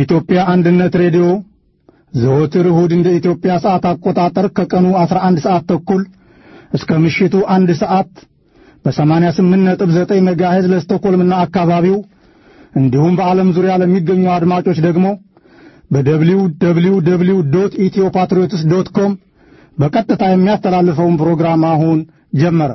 የኢትዮጵያ አንድነት ሬዲዮ ዘወትር እሁድ እንደ ኢትዮጵያ ሰዓት አቆጣጠር ከቀኑ 11 ሰዓት ተኩል እስከ ምሽቱ አንድ ሰዓት በ88.9 ሜጋሄዝ ለስቶኮልምና አካባቢው እንዲሁም በዓለም ዙሪያ ለሚገኙ አድማጮች ደግሞ በደብሊው ደብሊው ደብሊው ዶት ኢትዮ ፓትሪዮትስ ዶት ኮም በቀጥታ የሚያስተላልፈውን ፕሮግራም አሁን ጀመረ።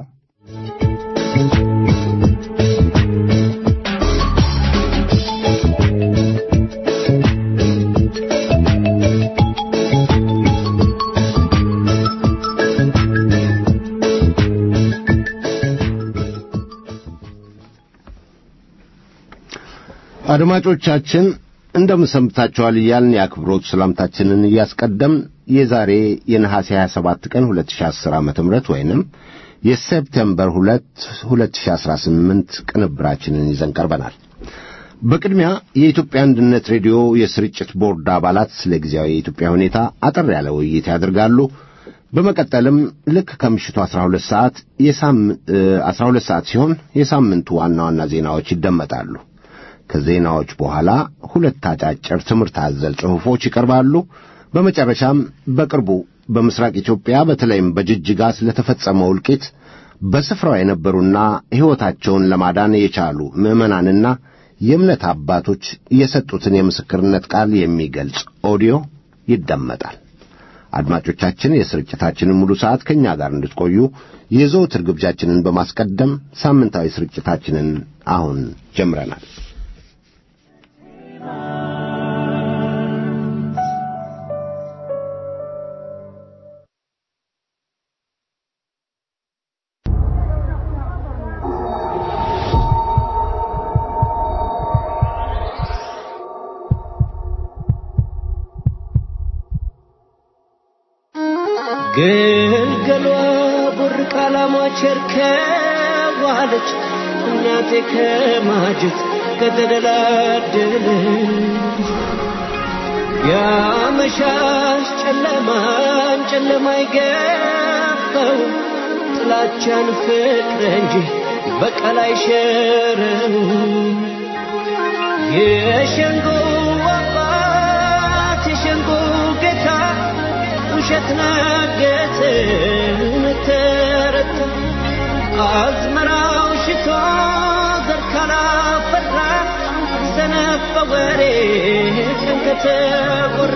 አድማጮቻችን እንደምን ሰንብታችኋል እያልን የአክብሮት ሰላምታችንን እያስቀደምን የዛሬ የነሐሴ 27 ቀን 2010 ዓ.ም ወይንም የሴፕቴምበር 2 2018 ቅንብራችንን ይዘን ቀርበናል። በቅድሚያ የኢትዮጵያ አንድነት ሬዲዮ የስርጭት ቦርድ አባላት ስለ ጊዜያዊ የኢትዮጵያ ሁኔታ አጠር ያለ ውይይት ያደርጋሉ። በመቀጠልም ልክ ከምሽቱ 12 ሰዓት የሳም 12 ሰዓት ሲሆን የሳምንቱ ዋና ዋና ዜናዎች ይደመጣሉ። ከዜናዎች በኋላ ሁለት አጫጭር ትምህርት አዘል ጽሑፎች ይቀርባሉ። በመጨረሻም በቅርቡ በምስራቅ ኢትዮጵያ በተለይም በጅጅጋ ስለተፈጸመው እልቂት በስፍራው የነበሩና ሕይወታቸውን ለማዳን የቻሉ ምዕመናንና የእምነት አባቶች የሰጡትን የምስክርነት ቃል የሚገልጽ ኦዲዮ ይደመጣል። አድማጮቻችን የስርጭታችንን ሙሉ ሰዓት ከእኛ ጋር እንድትቆዩ የዘወትር ግብዣችንን በማስቀደም ሳምንታዊ ስርጭታችንን አሁን ጀምረናል። ግልገሏ ቡርቃ ላሟች እርከዋለች እናቴ ከማጀት ከተደላደለች ያመሻሽ ጨለማን ጨለማ ይገባው ጥላቻን ፍቅር እንጂ በቀል አይሸረው የሸንጎ አባት የሸንጎ ጌታ ውሸት ነገትን ተረታ አዝመራው ሽቶ ዘር ካላፈራ ሰነፍ በወሬ ቀን ከተቆራ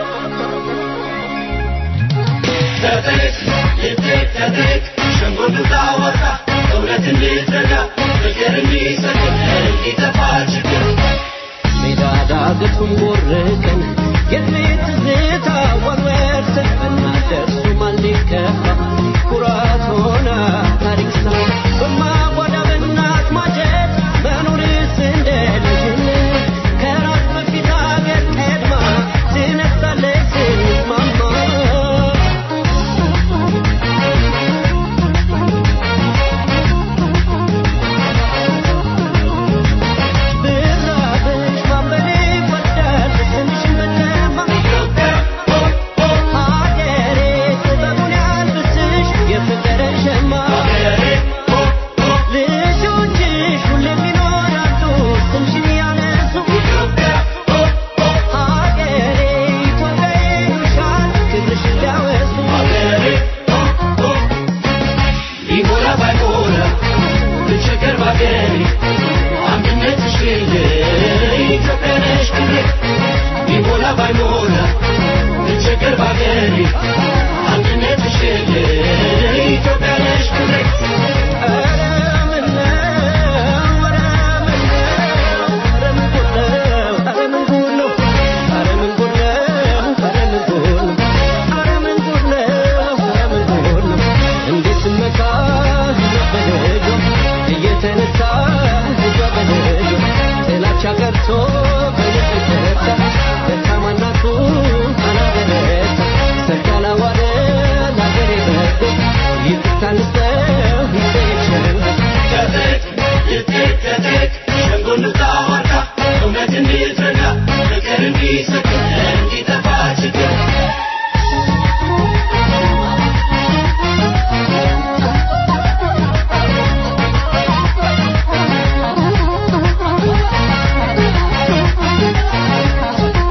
ተጠቅ ይጠቅ ተጠቅ ሸንጎ ብዙ አወጣ እውነት እንዲዘጋ ፍቅር እንዲሰክን እንዲጠፋ ችግር ሜዳ ዳገቱን ቦርቀን የቤት ትዝታ ወርወርሰን ብናደርሱ ማን ሊከፋ ኩራት ሆና ታሪክ ሰራ በማጓዳ በእናት ማጀት መኖርስ እንደ ልጅነት ከራስ በፊት አገር ቀድማ ትነሳለች ስትማማ ብራብሽ ማንበሌ ይወዳል ስምሽን መለማ ሀገሬ ጥበቡን ያልብስሽ የፍቅር ሸማ ልጆችሽ ሁሌም ይኖራሉ ስምሽን ያነሱ ሀገሬ ኢትዮጵያ ይሉሻል ክብርሽን ሊያወሱ ቢሞላ ባይሞላ ብቸገር ባገሬ አንድነትሽ የለ ኢትዮጵያ ነሽ ክብሬ ቢሞላ ባይሞላ ብቸገር ባገሬ አንድነትሽ የለ ኢትዮጵያ ነሽ ክብሬ ኧረ ምነው ኧረ ምነው ኧረ ምን ጉድ ነው ኧረ ምን ጉድ ነው ኧረ ምን ጉድ ነው ኧረ ምን ጉድ ነው ኧረ ምን ጉድ ነው እንዴት ስመካ ልጇ በልጇ እየተነሳ ልጇ በልጇ ጥላቻ ቀርቶ በልጅ ተረታ ደካማ እናቱን አላበረታ ሰርግ ያላዋለ ለአገሬ በጎ ይቅርታ ንስጠው ይሰየቸን ተጠቅ ይጠቅ ተጠቅ ሸንጎ እንውጣ ዋርካ እውነት እንዲዘጋ ፍቅር እንዲሰክን እንዲጠፋ ችግር Thank you.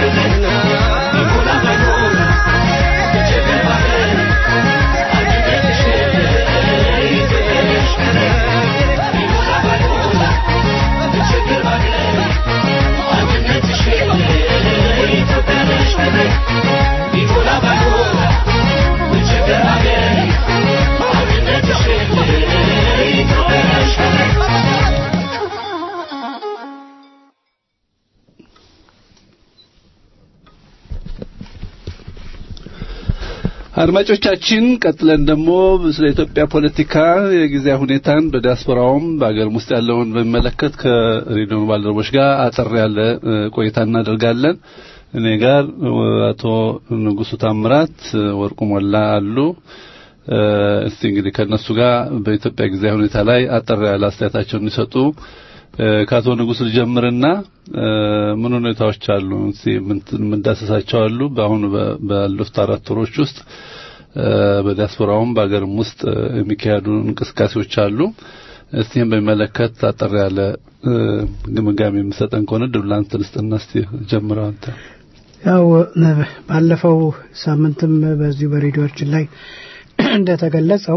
አድማጮቻችን ቀጥለን ደግሞ ስለ ኢትዮጵያ ፖለቲካ የጊዜ ሁኔታን በዲያስፖራውም በአገርም ውስጥ ያለውን በሚመለከት ከሬዲዮ ባልደረቦች ጋር አጠር ያለ እ፣ ቆይታ እናደርጋለን። እኔ ጋር እ፣ አቶ ንጉሱ ታምራት፣ እ፣ ወርቁ ሞላ አሉ። እ፣ እስቲ እንግዲህ ከእነሱ ጋር በኢትዮጵያ ጊዜ ሁኔታ ላይ አጠር ያለ አስተያየታቸውን እንዲሰጡ እ፣ ከአቶ ንጉሱ ልጀምርና እ፣ ምን ሁኔታዎች አሉ እስቲ ምን- የምንዳሰሳቸው አሉ በአሁኑ በ- ባሉት አራት ወሮች ውስጥ እ፣ በዲያስፖራውም በአገርም ውስጥ እ፣ የሚካሄዱ እንቅስቃሴዎች አሉ። እስቲም በሚመለከት አጠር ያለ እ፣ ግምጋሜ የምሰጠን ከሆነ ድብላንት ልስጥና እስቲ ጀምረው አንተ። ያው እ፣ ባለፈው ሳምንትም በዚሁ በሬዲዮችን ላይ እንደተገለጸው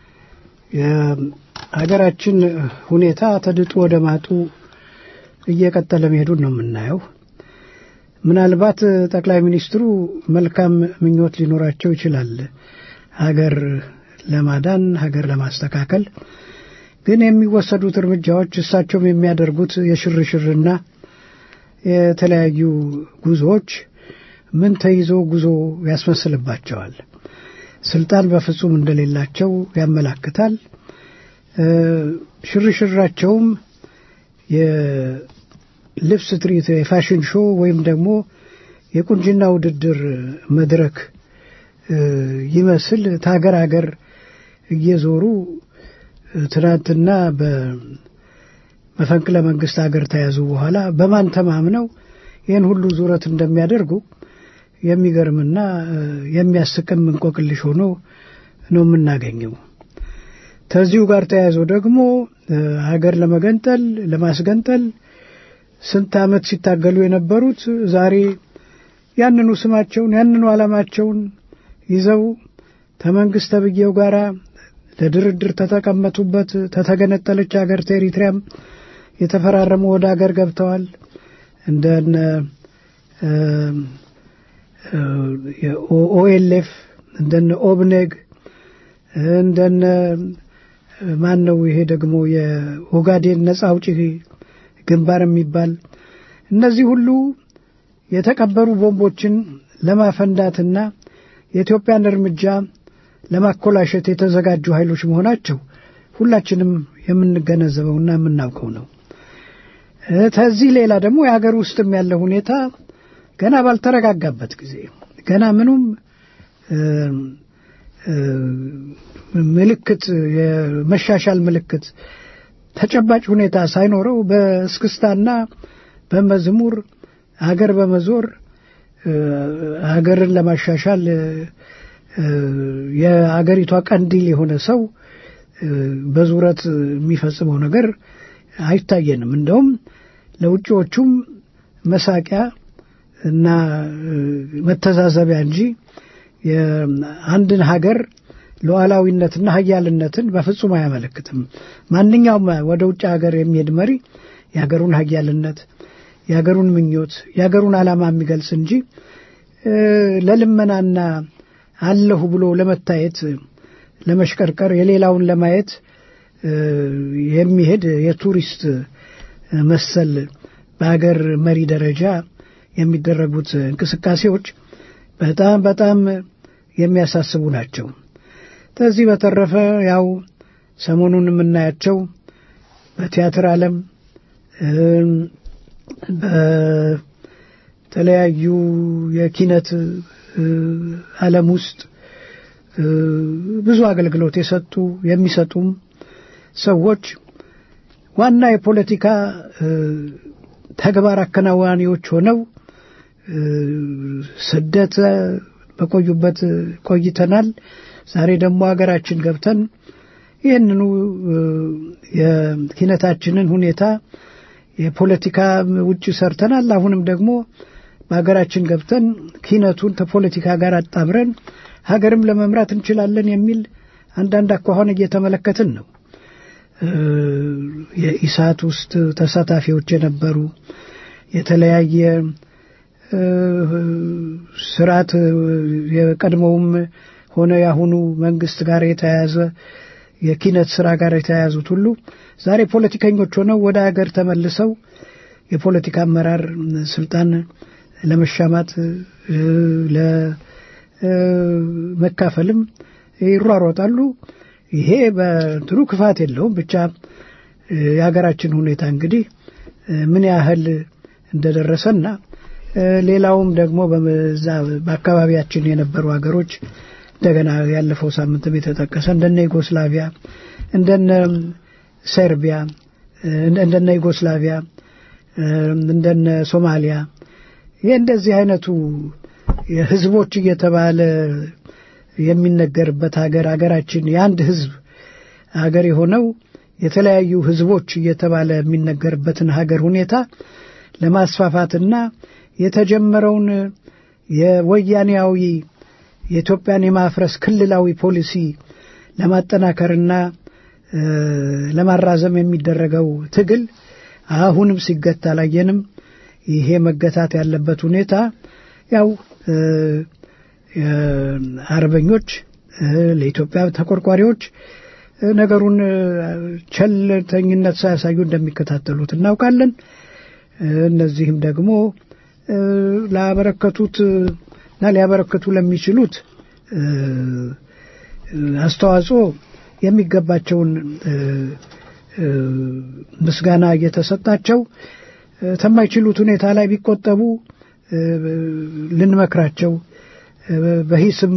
የሀገራችን ሁኔታ ተድጦ ወደ ማጡ እየቀጠለ መሄዱን ነው የምናየው። ምናልባት ጠቅላይ ሚኒስትሩ መልካም ምኞት ሊኖራቸው ይችላል ሀገር ለማዳን ሀገር ለማስተካከል ግን የሚወሰዱት እርምጃዎች እሳቸውም የሚያደርጉት የሽርሽርና የተለያዩ ጉዞዎች ምን ተይዞ ጉዞ ያስመስልባቸዋል። ስልጣን በፍጹም እንደሌላቸው ያመላክታል። እ፣ ሽርሽራቸውም የልብስ ትርኢት፣ የፋሽን ሾው ወይም ደግሞ የቁንጅና ውድድር መድረክ እ፣ ይመስል ከሀገር ሀገር እየዞሩ እ፣ ትናንትና በመፈንቅለ መንግስት ሀገር ተያዙ በኋላ በማን ተማምነው ይህን ሁሉ ዙረት እንደሚያደርጉ የሚገርምና እ፣ የሚያስቅም እንቆቅልሽ ሆኖ ነው የምናገኘው። ከዚሁ ጋር ተያይዞ ደግሞ እ፣ ሀገር ለመገንጠል ለማስገንጠል ስንት ዓመት ሲታገሉ የነበሩት ዛሬ ያንኑ ስማቸውን ያንኑ ዓላማቸውን ይዘው ከመንግስት ተብዬው ጋር ለድርድር ተተቀመጡበት ተተገነጠለች ሀገር ኤሪትሪያም የተፈራረሙ ወደ ሀገር ገብተዋል። እንደነ ኦኤልኤፍ እንደነ ኦብኔግ እንደነ ማን ነው ይሄ ደግሞ የኦጋዴን ነጻ አውጪ ግንባር የሚባል እነዚህ ሁሉ የተቀበሩ ቦምቦችን ለማፈንዳትና የኢትዮጵያን እርምጃ ለማኮላሸት የተዘጋጁ ኃይሎች መሆናቸው ሁላችንም የምንገነዘበውና የምናውቀው ነው። እ፣ ከዚህ ሌላ ደግሞ የሀገር ውስጥም ያለ ሁኔታ ገና ባልተረጋጋበት ጊዜ ገና ምኑም እ፣ እ፣ ምልክት የመሻሻል ምልክት ተጨባጭ ሁኔታ ሳይኖረው በእስክስታና በመዝሙር ሀገር በመዞር እ፣ ሀገርን ለማሻሻል እ፣ እ፣ የአገሪቷ ቀንዲል የሆነ ሰው እ፣ በዙረት የሚፈጽመው ነገር አይታየንም። እንደውም ለውጭዎቹም መሳቂያ እና እ፣ መተዛዘቢያ እንጂ የአንድን ሀገር ሉዓላዊነትና ሀያልነትን በፍጹም አያመለክትም። ማንኛውም ወደ ውጭ ሀገር የሚሄድ መሪ የሀገሩን ሀያልነት፣ የሀገሩን ምኞት፣ የሀገሩን ዓላማ የሚገልጽ እንጂ እ፣ ለልመናና አለሁ ብሎ ለመታየት ለመሽቀርቀር የሌላውን ለማየት እ፣ የሚሄድ የቱሪስት መሰል በሀገር መሪ ደረጃ የሚደረጉት እንቅስቃሴዎች በጣም በጣም የሚያሳስቡ ናቸው። ከዚህ በተረፈ ያው ሰሞኑን የምናያቸው በቲያትር ዓለም እም፣ በተለያዩ የኪነት እ፣ ዓለም ውስጥ እ፣ ብዙ አገልግሎት የሰጡ የሚሰጡም ሰዎች ዋና የፖለቲካ እ፣ ተግባር አከናዋኒዎች ሆነው እ፣ ስደት በቆዩበት ቆይተናል። ዛሬ ደግሞ ሀገራችን ገብተን ይህንኑ እ፣ የኪነታችንን ሁኔታ የፖለቲካ ውጭ ሰርተናል። አሁንም ደግሞ በሀገራችን ገብተን ኪነቱን ከፖለቲካ ጋር አጣምረን ሀገርም ለመምራት እንችላለን የሚል አንዳንድ አኳኋን እየተመለከትን ነው። የኢሳት ውስጥ ተሳታፊዎች የነበሩ የተለያየ ስርዓት የቀድሞውም ሆነ የአሁኑ መንግስት ጋር የተያያዘ የኪነት ስራ ጋር የተያያዙት ሁሉ ዛሬ ፖለቲከኞች ሆነው ወደ ሀገር ተመልሰው የፖለቲካ አመራር ስልጣን ለመሻማት ለመካፈልም ይሯሯጣሉ። ይሄ በእንትኑ ክፋት የለውም። ብቻ የሀገራችን ሁኔታ እንግዲህ ምን ያህል እንደደረሰና ሌላውም ደግሞ በዛ በአካባቢያችን የነበሩ ሀገሮች እንደገና ያለፈው ሳምንትም የተጠቀሰ እንደነ ዩጎስላቪያ እንደነ ሰርቢያ እንደነ ዩጎስላቪያ እንደነ ሶማሊያ ይህ እንደዚህ አይነቱ ህዝቦች እየተባለ የሚነገርበት ሀገር ሀገራችን የአንድ ህዝብ ሀገር የሆነው የተለያዩ ህዝቦች እየተባለ የሚነገርበትን ሀገር ሁኔታ ለማስፋፋትና የተጀመረውን የወያኔያዊ የኢትዮጵያን የማፍረስ ክልላዊ ፖሊሲ ለማጠናከርና ለማራዘም የሚደረገው ትግል አሁንም ሲገታ አላየንም። ይሄ መገታት ያለበት ሁኔታ ያው አርበኞች ለኢትዮጵያ ተቆርቋሪዎች ነገሩን ቸልተኝነት ሳያሳዩ እንደሚከታተሉት እናውቃለን። እነዚህም ደግሞ ላበረከቱት እና ሊያበረክቱ ለሚችሉት አስተዋጽኦ የሚገባቸውን ምስጋና እየተሰጣቸው ከማይችሉት ሁኔታ ላይ ቢቆጠቡ ልንመክራቸው በሂስም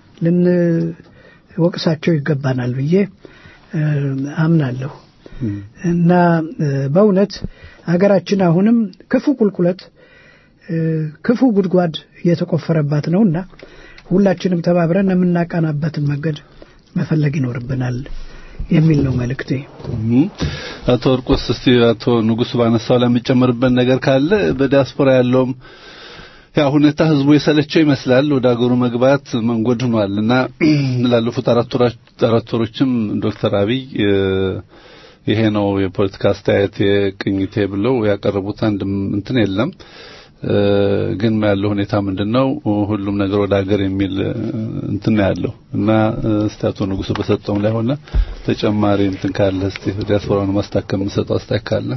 ልንወቅሳቸው ይገባናል ብዬ አምናለሁ እና በእውነት ሀገራችን አሁንም ክፉ ቁልቁለት ክፉ ጉድጓድ እየተቆፈረባት ነውና ሁላችንም ተባብረን የምናቃናበትን መንገድ መፈለግ ይኖርብናል የሚል ነው መልእክቴ። አቶ ወርቆስ እስቲ አቶ ንጉሱ ባነሳው ላይ የሚጨምርበት ነገር ካለ በዲያስፖራ ያለውም ያ ሁኔታ ህዝቡ የሰለቸው ይመስላል። ወደ ሀገሩ መግባት መንጎድ ሆኗል እና ላለፉት አራት ወሮችም ዶክተር አብይ ይሄ ነው የፖለቲካ አስተያየት የቅኝቴ ብለው ያቀረቡት አንድ እንትን የለም። ግን ያለው ሁኔታ ምንድነው? ሁሉም ነገር ወደ ሀገር የሚል እንትን ያለው እና እስቲ አቶ ንጉሱ በሰጠውም ላይ ሆነ ተጨማሪ እንትን ካለ እስቲ ዲያስፖራውን ማስታከም የምሰጠው አስተያየት ካለ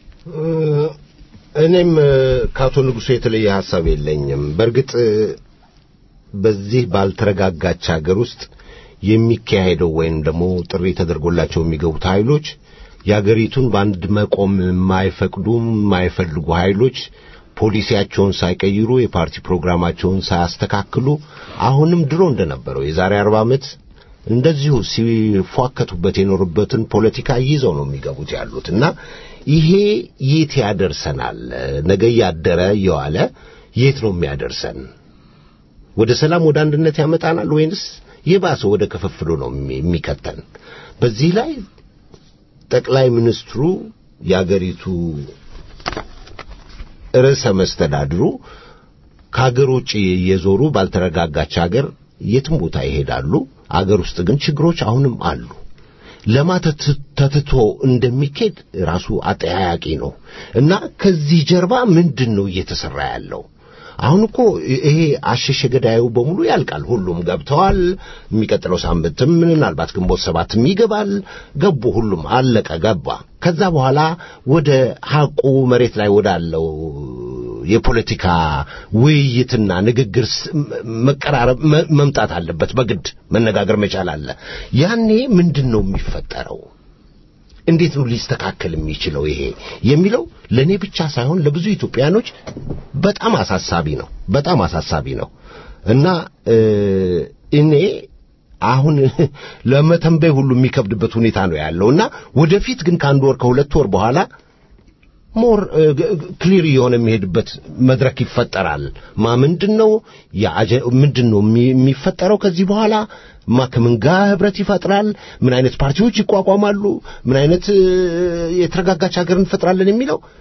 እኔም ከአቶ ንጉሱ የተለየ ሀሳብ የለኝም። በእርግጥ በዚህ ባልተረጋጋች ሀገር ውስጥ የሚካሄደው ወይም ደግሞ ጥሪ ተደርጎላቸው የሚገቡት ኃይሎች የአገሪቱን በአንድ መቆም የማይፈቅዱ የማይፈልጉ ኃይሎች ፖሊሲያቸውን ሳይቀይሩ የፓርቲ ፕሮግራማቸውን ሳያስተካክሉ አሁንም ድሮ እንደነበረው የዛሬ አርባ ዓመት እንደዚሁ ሲፏከቱበት የኖሩበትን ፖለቲካ ይዘው ነው የሚገቡት ያሉት እና ይሄ የት ያደርሰናል? ነገ እያደረ እየዋለ የት ነው የሚያደርሰን? ወደ ሰላም ወደ አንድነት ያመጣናል ወይንስ የባሰ ወደ ክፍፍሉ ነው የሚከተን? በዚህ ላይ ጠቅላይ ሚኒስትሩ የአገሪቱ ርዕሰ መስተዳድሩ ከሀገር ውጭ የዞሩ ባልተረጋጋች ሀገር የትም ቦታ ይሄዳሉ። አገር ውስጥ ግን ችግሮች አሁንም አሉ። ለማ ተትቶ እንደሚኬድ ራሱ አጠያያቂ ነው እና ከዚህ ጀርባ ምንድን ነው እየተሰራ ያለው? አሁን እኮ ይሄ አሸሸ ገዳዩ በሙሉ ያልቃል። ሁሉም ገብተዋል። የሚቀጥለው ሳምንትም ምናልባት ግንቦት ሰባትም ይገባል። ገቡ፣ ሁሉም አለቀ፣ ገባ። ከዛ በኋላ ወደ ሐቁ መሬት ላይ ወዳለው የፖለቲካ ውይይትና ንግግር መቀራረብ መምጣት አለበት። በግድ መነጋገር መቻል አለ። ያኔ ምንድን ነው የሚፈጠረው? እንዴት ነው ሊስተካከል የሚችለው ይሄ የሚለው ለእኔ ብቻ ሳይሆን ለብዙ ኢትዮጵያኖች በጣም አሳሳቢ ነው። በጣም አሳሳቢ ነው እና እኔ አሁን ለመተንበይ ሁሉ የሚከብድበት ሁኔታ ነው ያለው እና ወደፊት ግን ከአንድ ወር ከሁለት ወር በኋላ ሞር ክሊር የሆነ የሚሄድበት መድረክ ይፈጠራል። ማ ምንድን ነው ምንድን ነው የሚፈጠረው ከዚህ በኋላ ማ ከምን ጋር ህብረት ይፈጥራል? ምን አይነት ፓርቲዎች ይቋቋማሉ? ምን አይነት የተረጋጋች ሀገር እንፈጥራለን የሚለው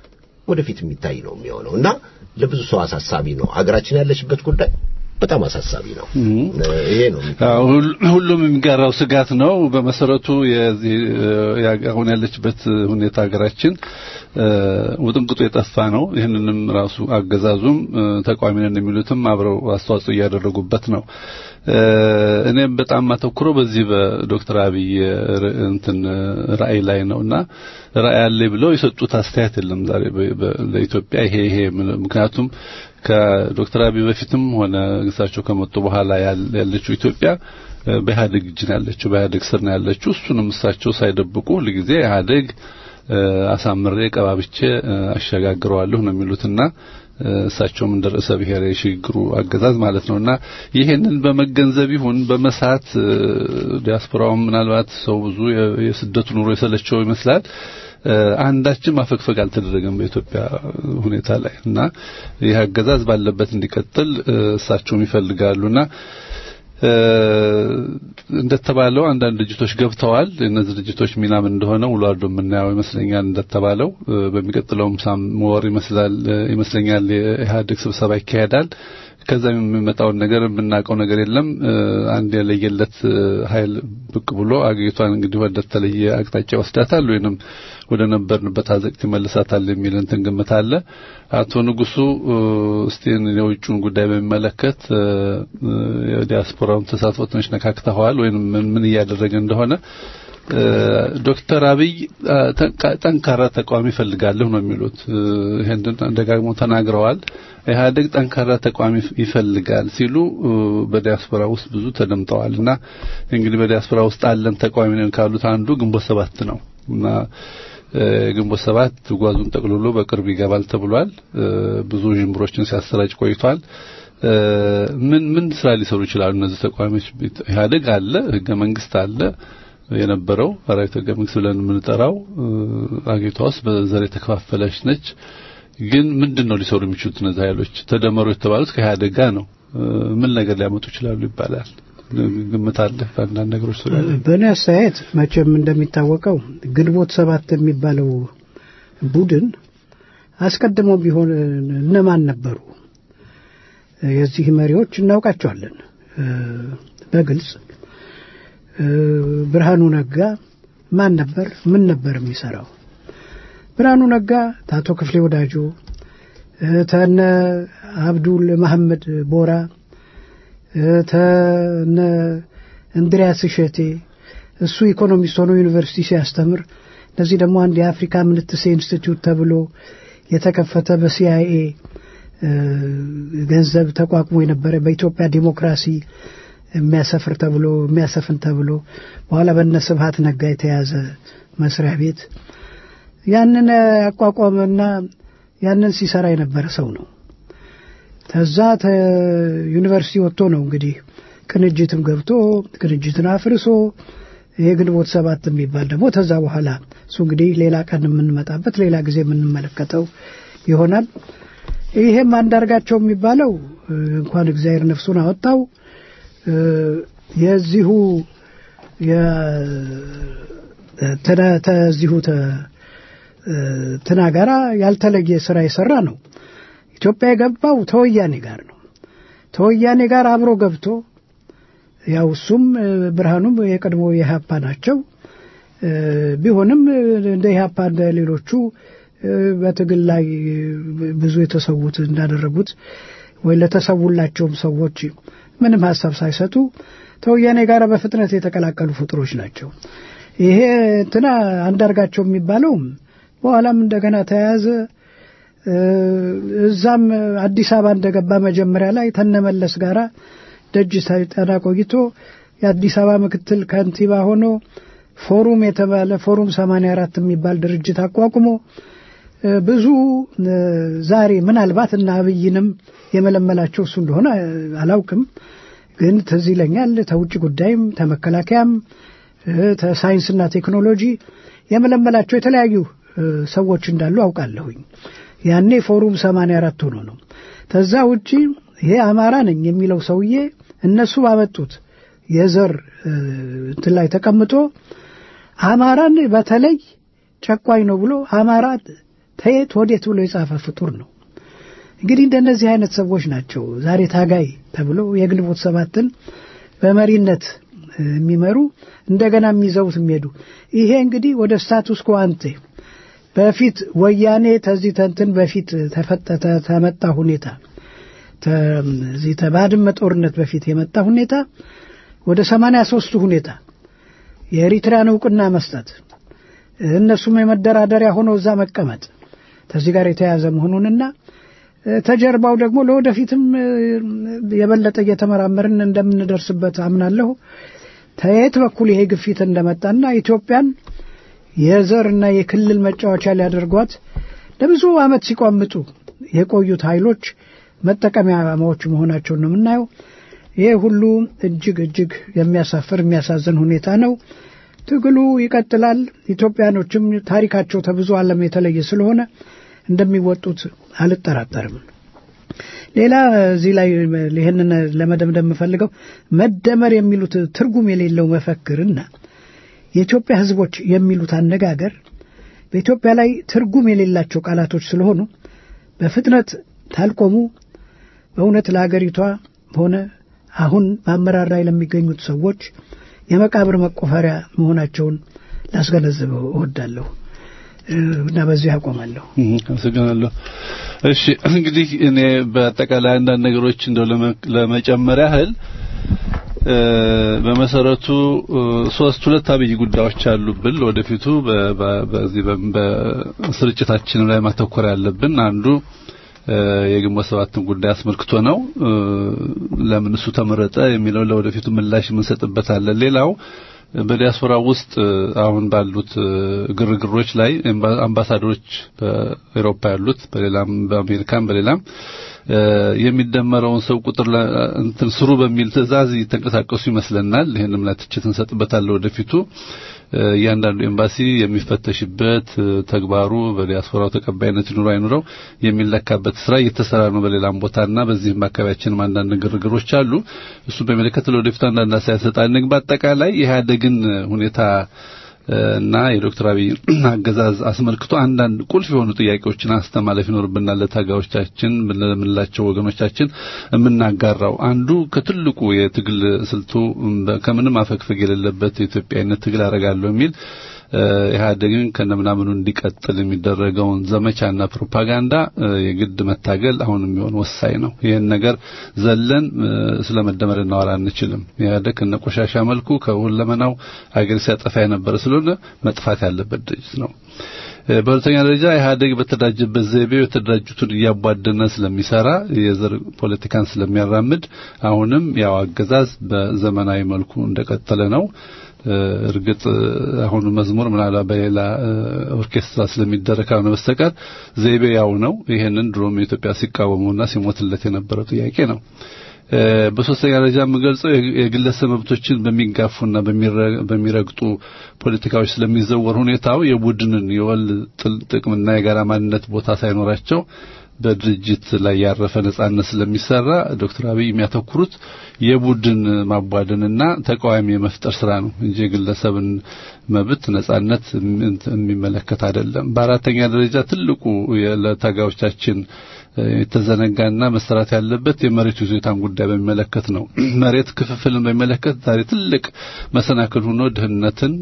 ወደፊት የሚታይ ነው የሚሆነው እና ለብዙ ሰው አሳሳቢ ነው። አገራችን ያለችበት ጉዳይ በጣም አሳሳቢ ነው። ይሄ ነው አዎ፣ ሁል- ሁሉም የሚጋራው ስጋት ነው። በመሰረቱ የዚህ ያ- አሁን ያለችበት ሁኔታ ሀገራችን እ፣ ውጥንቅጡ የጠፋ ነው። ይህንንም ራሱ አገዛዙም እ፣ ተቃዋሚ ነን የሚሉትም አብረው አስተዋጽኦ እያደረጉበት ነው። እ፣ እኔም በጣም ማተኩረው በዚህ በዶክተር አብይ ር- እንትን ራዕይ ላይ ነውና ራዕይ አለ ብለው የሰጡት አስተያየት የለም ዛሬ በ- በ- ለኢትዮጵያ ይሄ ይሄ ምን- ምክንያቱም ከዶክተር አብይ በፊትም ሆነ እሳቸው ከመጡ በኋላ ያል- ያለችው ኢትዮጵያ እ፣ በኢህአዴግ እጅ ነው ያለችው፣ በኢህአዴግ ስር ነው ያለችው። እሱንም እሳቸው ሳይደብቁ ሁልጊዜ ኢህአዴግ እ፣ አሳምሬ ቀባብቼ እ፣ አሸጋግረዋለሁ ነው የሚሉትና እ፣ እሳቸውም እንደ ርዕሰ ብሔር የሽግግሩ አገዛዝ ማለት ነውና ይሄንን በመገንዘብ ይሁን በመሳት እ፣ ዲያስፖራውም ምናልባት ሰው ብዙ የ- የስደቱ ኑሮ የሰለቸው ይመስላል። እ፣ አንዳችም ማፈግፈግ አልተደረገም በኢትዮጵያ ሁኔታ ላይ እና ይህ አገዛዝ ባለበት እንዲቀጥል እ፣ እሳቸውም ይፈልጋሉና እ፣ እንደተባለው አንዳንድ ድርጅቶች ገብተዋል። እነዚህ ድርጅቶች ሚና ምን እንደሆነ ውሎ አድሮ የምናየው ይመስለኛል። እንደተባለው እ፣ በሚቀጥለውም ሳም ወር ይመስላል እ፣ ይመስለኛል የኢህአዴግ ስብሰባ ይካሄዳል። ከዛ የሚመጣውን ነገር የምናውቀው ነገር የለም። እ፣ አንድ የለየለት እ፣ ኃይል ብቅ ብሎ አገሪቷን እንግዲህ ወደ ተለየ አቅጣጫ ይወስዳታል ወይንም ወደ ነበርንበት አዘቅት ይመልሳታል የሚል እንትን ግምት አለ። አቶ ንጉሱ እ፣ እስቲ የውጭውን ጉዳይ በሚመለከት እ፣ እ፣ የዲያስፖራውን ተሳትፎ ትንሽ ነካክተዋል ወይም ምን ምን እያደረገ እንደሆነ እ፣ ዶክተር አብይ እ፣ ጠንካ- ጠንካራ ተቃዋሚ ይፈልጋለሁ ነው የሚሉት። እ፣ ይሄንን ደጋግሞ ተናግረዋል። ኢህአዴግ ጠንካራ ተቃዋሚ ይፈልጋል ሲሉ እ፣ በዲያስፖራ ውስጥ ብዙ ተደምጠዋል እና እንግዲህ በዲያስፖራ ውስጥ አለን ተቃዋሚ ነን ካሉት አንዱ ግንቦት ሰባት ነው እና እ፣ ግንቦት ሰባት ጓዙን ጠቅልሎ በቅርብ ይገባል ተብሏል። እ፣ ብዙ ዥምብሮችን ሲያሰራጭ ቆይቷል። እ፣ ምን ምን ስራ ሊሰሩ ይችላሉ እነዚህ ተቃዋሚዎች? ኢህአዴግ አለ፣ ህገ መንግስት አለ የነበረው አራዊት ህገ መንግስት ብለን የምንጠራው እ፣ አገሪቷ ውስጥ በዘር የተከፋፈለች ነች። ግን ምንድን ነው ሊሰሩ የሚችሉት እነዚህ ኃይሎች? ተደመሩ የተባሉት ከኢህአዴግ ጋር ነው። እ፣ ምን ነገር ሊያመጡ ይችላሉ ይባላል። ግምት አለ በአንዳንድ ነገሮች ዙሪያ ላይ? በእኔ አስተያየት መቼም እንደሚታወቀው ግንቦት ሰባት የሚባለው ቡድን አስቀድሞ ቢሆን እነማን ነበሩ? የዚህ መሪዎች እናውቃቸዋለን እ፣ በግልጽ እ፣ ብርሃኑ ነጋ ማን ነበር? ምን ነበር የሚሰራው? ብርሃኑ ነጋ ታቶ ክፍሌ ወዳጆ እ፣ ተነ አብዱል መሐመድ ቦራ እ፣ ተነ እንድሪያስ እሸቴ እሱ ኢኮኖሚስት ሆኖ ዩኒቨርሲቲ ሲያስተምር እነዚህ ደግሞ አንድ የአፍሪካ ምንትሴ ኢንስቲትዩት ተብሎ የተከፈተ በሲአይኤ እ፣ ገንዘብ ተቋቁሞ የነበረ በኢትዮጵያ ዲሞክራሲ የሚያሰፍር ተብሎ የሚያሰፍን ተብሎ በኋላ በነ ስብሀት ነጋ የተያዘ መስሪያ ቤት ያንን ያቋቋመና ያንን ሲሰራ የነበረ ሰው ነው። ከዛ ዩኒቨርሲቲ ወጥቶ ነው እንግዲህ ቅንጅትም ገብቶ ቅንጅትን አፍርሶ ይሄ ግንቦት ሰባት የሚባል ደግሞ ከዛ በኋላ እሱ እንግዲህ ሌላ ቀን የምንመጣበት ሌላ ጊዜ የምንመለከተው ይሆናል። ይሄም አንዳርጋቸው የሚባለው እ፣ እንኳን እግዚአብሔር ነፍሱን አወጣው እ፣ የዚሁ የ- ተነ- ተዚሁ ተ- እ፣ ትና ጋራ ያልተለየ ስራ የሰራ ነው። ኢትዮጵያ የገባው ተወያኔ ጋር ነው። ተወያኔ ጋር አብሮ ገብቶ ያው እሱም እ፣ ብርሃኑም የቀድሞ የኢህአፓ ናቸው። እ፣ ቢሆንም እ፣ እንደ ኢህአፓ እንደ ሌሎቹ እ፣ በትግል ላይ ብዙ የተሰዉት እንዳደረጉት ወይ ለተሰውላቸውም ሰዎች ምንም ሀሳብ ሳይሰጡ ተወያኔ ጋር በፍጥነት የተቀላቀሉ ፍጡሮች ናቸው። ይሄ እንትና አንዳርጋቸው የሚባለው በኋላም እንደገና ተያያዘ። እ፣ እዛም አዲስ አበባ እንደገባ መጀመሪያ ላይ ተነመለስ ጋራ ደጅ ሳይጠና ቆይቶ የአዲስ አበባ ምክትል ከንቲባ ሆኖ ፎሩም የተባለ ፎሩም 84 የሚባል ድርጅት አቋቁሞ እ፣ ብዙ እ፣ ዛሬ ምናልባት እና አብይንም የመለመላቸው እሱ እንደሆነ እ፣ አላውቅም፣ ግን ትዝ ይለኛል ተውጭ ጉዳይም ተመከላከያም እ፣ ተሳይንስና ቴክኖሎጂ የመለመላቸው የተለያዩ እ፣ ሰዎች እንዳሉ አውቃለሁኝ። ያኔ ፎሩም 84 ሆኖ ነው። ከዛ ውጪ ይሄ አማራ ነኝ የሚለው ሰውዬ እነሱ ባመጡት የዘር እ፣ እንትን ላይ ተቀምጦ አማራን በተለይ ጨቋኝ ነው ብሎ አማራ ተየት ወዴት ብሎ የጻፈ ፍጡር ነው። እንግዲህ እንደነዚህ አይነት ሰዎች ናቸው ዛሬ ታጋይ ተብሎ የግንቦት ሰባትን በመሪነት የሚመሩ እንደገና የሚዘውት የሚሄዱ ይሄ እንግዲህ ወደ ስታቱስ ኳንቴ በፊት ወያኔ ተዚህ ተንትን በፊት ተፈጠተ ተመጣ ሁኔታ እዚህ ተባድመ ጦርነት በፊት የመጣ ሁኔታ ወደ ሰማንያ ሶስቱ ሁኔታ የኤሪትሪያን እውቅና መስጠት እነሱም የመደራደሪያ ሆነው እዛ መቀመጥ ከዚህ ጋር የተያያዘ መሆኑንና ተጀርባው ደግሞ ለወደፊትም የበለጠ እየተመራመርን እንደምንደርስበት አምናለሁ። ተየት በኩል ይሄ ግፊት እንደመጣና ኢትዮጵያን የዘርና የክልል መጫወቻ ሊያደርጓት ለብዙ ዓመት ሲቋምጡ የቆዩት ኃይሎች መጠቀሚያዎች መሆናቸውን ነው የምናየው። ይሄ ሁሉ እጅግ እጅግ የሚያሳፍር የሚያሳዝን ሁኔታ ነው። ትግሉ ይቀጥላል። ኢትዮጵያኖችም ታሪካቸው ከብዙ ዓለም የተለየ ስለሆነ እንደሚወጡት አልጠራጠርም። ሌላ እዚህ ላይ ይህንን ለመደምደም የምፈልገው መደመር የሚሉት ትርጉም የሌለው መፈክርና የኢትዮጵያ ሕዝቦች የሚሉት አነጋገር በኢትዮጵያ ላይ ትርጉም የሌላቸው ቃላቶች ስለሆኑ በፍጥነት ታልቆሙ በእውነት ለሀገሪቷ ሆነ አሁን በአመራር ላይ ለሚገኙት ሰዎች የመቃብር መቆፈሪያ መሆናቸውን ላስገነዝበው እወዳለሁ እና በዚህ አቆማለሁ። አመሰግናለሁ። እሺ እንግዲህ እኔ በአጠቃላይ አንዳንድ ነገሮች እንደው ለመጨመር ያህል በመሰረቱ ሶስት ሁለት አብይ ጉዳዮች አሉብን ወደፊቱ በዚህ በስርጭታችን ላይ ማተኮር ያለብን አንዱ የግንቦት ሰባትን ጉዳይ አስመልክቶ ነው። ለምን እሱ ተመረጠ የሚለው ለወደፊቱ ምላሽ የምንሰጥበታለን። ሌላው በዲያስፖራ ውስጥ አሁን ባሉት ግርግሮች ላይ አምባሳደሮች በአውሮፓ ያሉት በሌላም በአሜሪካም በሌላም የሚደመረውን ሰው ቁጥር እንትን ስሩ በሚል ትዕዛዝ እየተንቀሳቀሱ ይመስለናል። ይህንም ላይ ትችት እንሰጥበታለን ወደፊቱ እያንዳንዱ ኤምባሲ የሚፈተሽበት ተግባሩ በዲያስፖራው ተቀባይነት ይኑሮ አይኑረው የሚለካበት ስራ እየተሰራ ነው በሌላም ቦታና በዚህም አካባቢያችንም አንዳንድ ግርግሮች አሉ። እሱ በሚመለከት ለወደፊቱ አንዳንድ አስተያየት ሰጣለን። በአጠቃላይ የኢህአዴግን ሁኔታ እና የዶክተር አብይ አገዛዝ አስመልክቶ አንዳንድ ቁልፍ የሆኑ ጥያቄዎችን አስተማለፍ ይኖርብናል። ለታጋዮቻችን ለምንላቸው ወገኖቻችን የምናጋራው አንዱ ከትልቁ የትግል ስልቱ ከምንም አፈግፈግ የሌለበት የኢትዮጵያዊነት ትግል አደርጋለሁ የሚል ኢህአዴግን ከነምናምኑ እንዲቀጥል የሚደረገውን ዘመቻና ፕሮፓጋንዳ የግድ መታገል አሁን የሚሆን ወሳኝ ነው። ይህን ነገር ዘለን ስለ መደመር እናወራ አንችልም። ኢህአዴግ ከነቆሻሻ መልኩ ከሁለመናው አገር ሲያጠፋ የነበረ ስለሆነ መጥፋት ያለበት ድርጅት ነው። በሁለተኛ ደረጃ ኢህአዴግ በተደራጀበት ዘይቤው የተደራጁትን እያቧደነ ስለሚሰራ የዘር ፖለቲካን ስለሚያራምድ አሁንም ያው አገዛዝ በዘመናዊ መልኩ እንደቀጠለ ነው። እርግጥ አሁኑ መዝሙር ምናልባት በሌላ ኦርኬስትራ ስለሚደረግ ካልሆነ በስተቀር ዘይቤ ያው ነው። ይሄንን ድሮም የኢትዮጵያ ሲቃወሙና ሲሞትለት የነበረው ጥያቄ ነው። በሶስተኛ ደረጃ የምገልጸው የግለሰብ መብቶችን በሚጋፉና በሚረግጡ ፖለቲካዎች ስለሚዘወር ሁኔታው የቡድንን የወል ጥቅምና የጋራ ማንነት ቦታ ሳይኖራቸው በድርጅት ላይ ያረፈ ነጻነት ስለሚሰራ ዶክተር አብይ የሚያተኩሩት የቡድን ማቧደንና ተቃዋሚ የመፍጠር ስራ ነው እንጂ የግለሰብን መብት ነጻነት የሚመለከት አይደለም። በአራተኛ ደረጃ ትልቁ ለታጋዮቻችን የተዘነጋና መሰራት ያለበት የመሬት ይዞታን ጉዳይ በሚመለከት ነው። መሬት ክፍፍልን በሚመለከት ዛሬ ትልቅ መሰናክል ሆኖ ድህነትን፣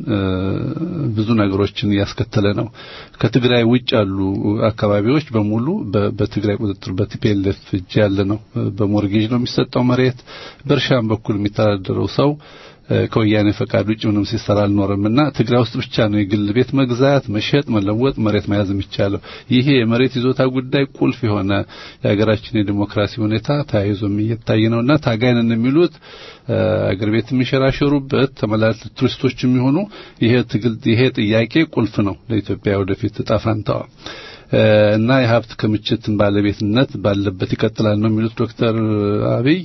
ብዙ ነገሮችን እያስከተለ ነው። ከትግራይ ውጭ ያሉ አካባቢዎች በሙሉ በትግራይ ቁጥጥር በቲፒኤልኤፍ እጅ ያለ ነው። በሞርጌጅ ነው የሚሰጠው መሬት። በእርሻም በኩል የሚተዳደረው ሰው ከወያኔ ፈቃድ ውጭ ምንም ሲሰራ አልኖርምና ትግራይ ውስጥ ብቻ ነው የግል ቤት መግዛት፣ መሸጥ፣ መለወጥ፣ መሬት መያዝ የሚቻለው። ይሄ የመሬት ይዞታ ጉዳይ ቁልፍ የሆነ የሀገራችን የዲሞክራሲ ሁኔታ ተያይዞ እየታየ ነውና ታጋይነን የሚሉት አገር ቤት የሚሸራሸሩበት ተመላሽ ቱሪስቶች የሚሆኑ ይሄ ትግል ይሄ ጥያቄ ቁልፍ ነው ለኢትዮጵያ ወደፊት ዕጣ ፈንታዋ እና የሀብት ክምችትን ባለቤትነት ባለበት ይቀጥላል ነው የሚሉት ዶክተር አብይ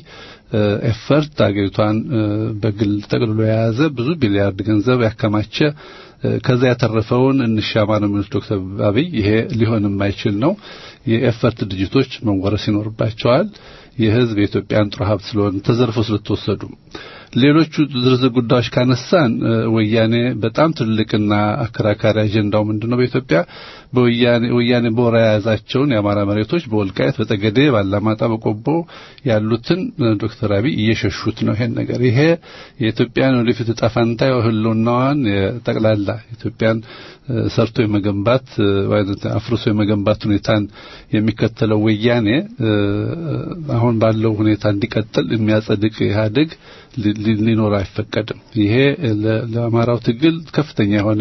ኤፈርት አገሪቷን በግል ጠቅልሎ የያዘ ብዙ ቢሊያርድ ገንዘብ ያከማቸ ከዛ ያተረፈውን እንሻማ ነው የሚሉት ዶክተር አብይ። ይሄ ሊሆን የማይችል ነው። የኤፈርት ድርጅቶች መወረስ ይኖርባቸዋል። የህዝብ የኢትዮጵያን ጥሩ ሀብት ስለሆነ ተዘርፎ ስለተወሰዱ ሌሎቹ ዝርዝር ጉዳዮች ካነሳን ወያኔ በጣም ትልቅና አከራካሪ አጀንዳው ምንድነው? በኢትዮጵያ በወያኔ ወያኔ በወራ የያዛቸውን የአማራ መሬቶች በወልቃየት፣ በጠገዴ፣ ባላማጣ፣ በቆቦ ያሉትን ዶክተር አብይ እየሸሹት ነው። ይሄን ነገር ይሄ የኢትዮጵያን ወደፊት ዕጣ ፈንታ ህልውናዋን ጠቅላላ ኢትዮጵያን ሰርቶ የመገንባት አፍርሶ የመገንባት ሁኔታን የሚከተለው ወያኔ አሁን ባለው ሁኔታ እንዲቀጥል የሚያጸድቅ ኢህአዴግ ሊኖር አይፈቀድም። ይሄ ለአማራው ትግል ከፍተኛ የሆነ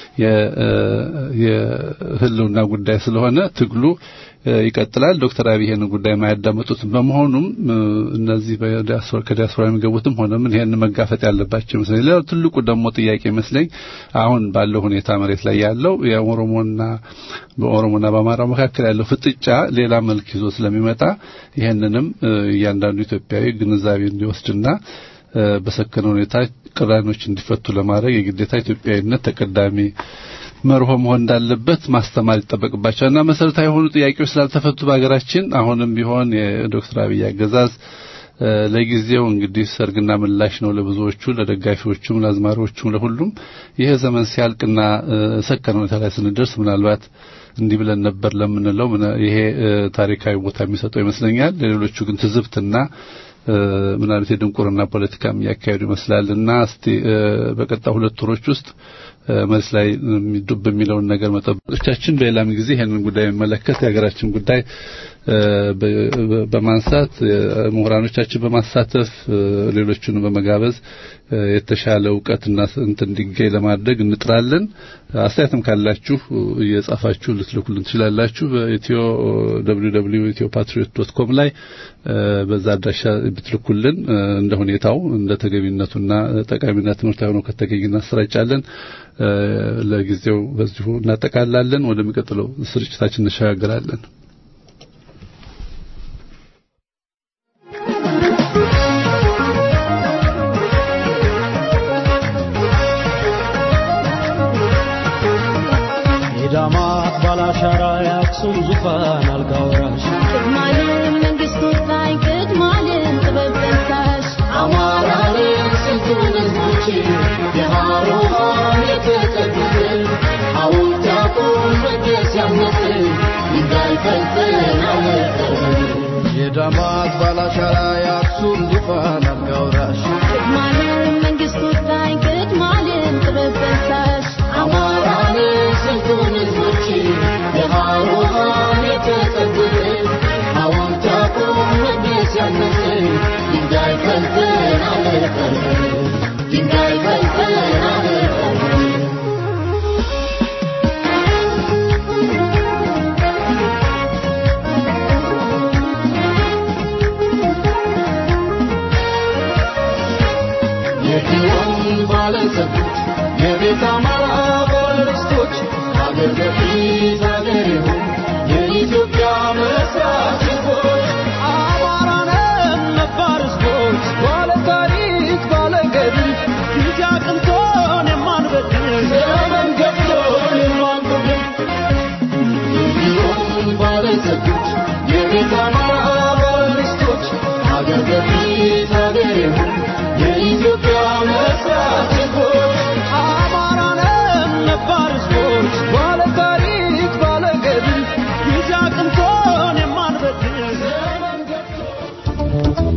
የህልውና ጉዳይ ስለሆነ ትግሉ ይቀጥላል። ዶክተር አብይ ይሄንን ጉዳይ የማያዳመጡት በመሆኑም እነዚህ ከዲያስፖራ የሚገቡትም ሆነ ምን ይሄንን መጋፈጥ ያለባቸው ይመስለኝ። ሌላው ትልቁ ደግሞ ጥያቄ ይመስለኝ አሁን ባለው ሁኔታ መሬት ላይ ያለው የኦሮሞና በኦሮሞና በአማራው መካከል ያለው ፍጥጫ ሌላ መልክ ይዞ ስለሚመጣ ይሄንንም እያንዳንዱ ኢትዮጵያዊ ግንዛቤ እንዲወስድና በሰከነ ሁኔታ ቅራኔዎች እንዲፈቱ ለማድረግ የግዴታ ኢትዮጵያዊነት ተቀዳሚ መርሆ መሆን እንዳለበት ማስተማር ይጠበቅባቸዋል እና መሰረታዊ የሆኑ ጥያቄዎች ስላልተፈቱ በሀገራችን አሁንም ቢሆን የዶክተር አብይ አገዛዝ ለጊዜው እንግዲህ ሰርግና ምላሽ ነው ለብዙዎቹ፣ ለደጋፊዎቹም፣ ለአዝማሪዎቹም፣ ለሁሉም ይሄ ዘመን ሲያልቅና ሰከነ ሁኔታ ላይ ስንደርስ ምናልባት እንዲህ ብለን ነበር ለምንለው ይሄ ታሪካዊ ቦታ የሚሰጠው ይመስለኛል። ለሌሎቹ ግን ትዝብትና ምናልባት የድንቁርና ፖለቲካም እያካሄዱ ይመስላል እና እስቲ በቀጣይ ሁለት ወሮች ውስጥ መልስ ላይ የሚዱብ የሚለውን ነገር መጠበቆቻችን በሌላም ጊዜ ይሄንን ጉዳይ የሚመለከት የሀገራችን ጉዳይ በማንሳት ምሁራኖቻችን በማሳተፍ ሌሎቹን በመጋበዝ የተሻለ እውቀትና እንትን እንዲገኝ ለማድረግ እንጥራለን። አስተያየትም ካላችሁ እየጻፋችሁ ልትልኩልን ትችላላችሁ። በኢትዮ www.ethiopatriot.com ላይ በዛ አድራሻ ብትልኩልን እንደ ሁኔታው እንደ ተገቢነቱና ጠቃሚና ትምህርታዊ ሆኖ ከተገኘ እናሰራጫለን። ለጊዜው በዚሁ እናጠቃላለን። ወደሚቀጥለው ስርጭታችን እንሸጋግራለን። የዳማት ባላሻራ የአክሱም ዙፋን አልጋ ወራሽ ቅድማለም መንግስት ወሳኝ ቅድማለም ጥበብ ጠንሳሽ አማራን ስንቱን ህዝቦች የሃሮሃን የተጠጉት ሐውልት ያቁም መቅደስ ያምነት ድንጋይ ፈልፈል አለፈን የዳማት ባላሻራ የአክሱም ዙፋን አልጋ ወራሽ ቅድማለም መንግስት ወሳኝ ቅድማለም ጥበብ ጠንሳሽ አማራን ስንቱን ህዝቦች የሃሮሃን የተጠጉት ሐውልት ያቁም መቅደስ ያምነት ድንጋይ ፈልፈል አለፈን ድንጋይ ፈልፈል አለፈን የግዮን ባለጸጎች የቤት አማራ ባለርስቶች አገር በፊት አገር ይሁን የኢትዮጵያ መስራት ህዝቦች አማራነን ነባር ህዝቦች ባለ ታሪክ ባለ ገድል ጊዜ አቅንቶን የማንበድል ዘመን ገብቶን የማንጎድል የግዮን ባለጸጎች የቤት አማራ ባለርስቶች አገር በፊት አገር ይሁን የኢትዮጵያ መስራት ህዝቦች አማራነን ነባር ህዝቦች ባለ ታሪክ ባለ ገድል ጊዜ አቅንቶን የማንበድል ዘመን ገብቶ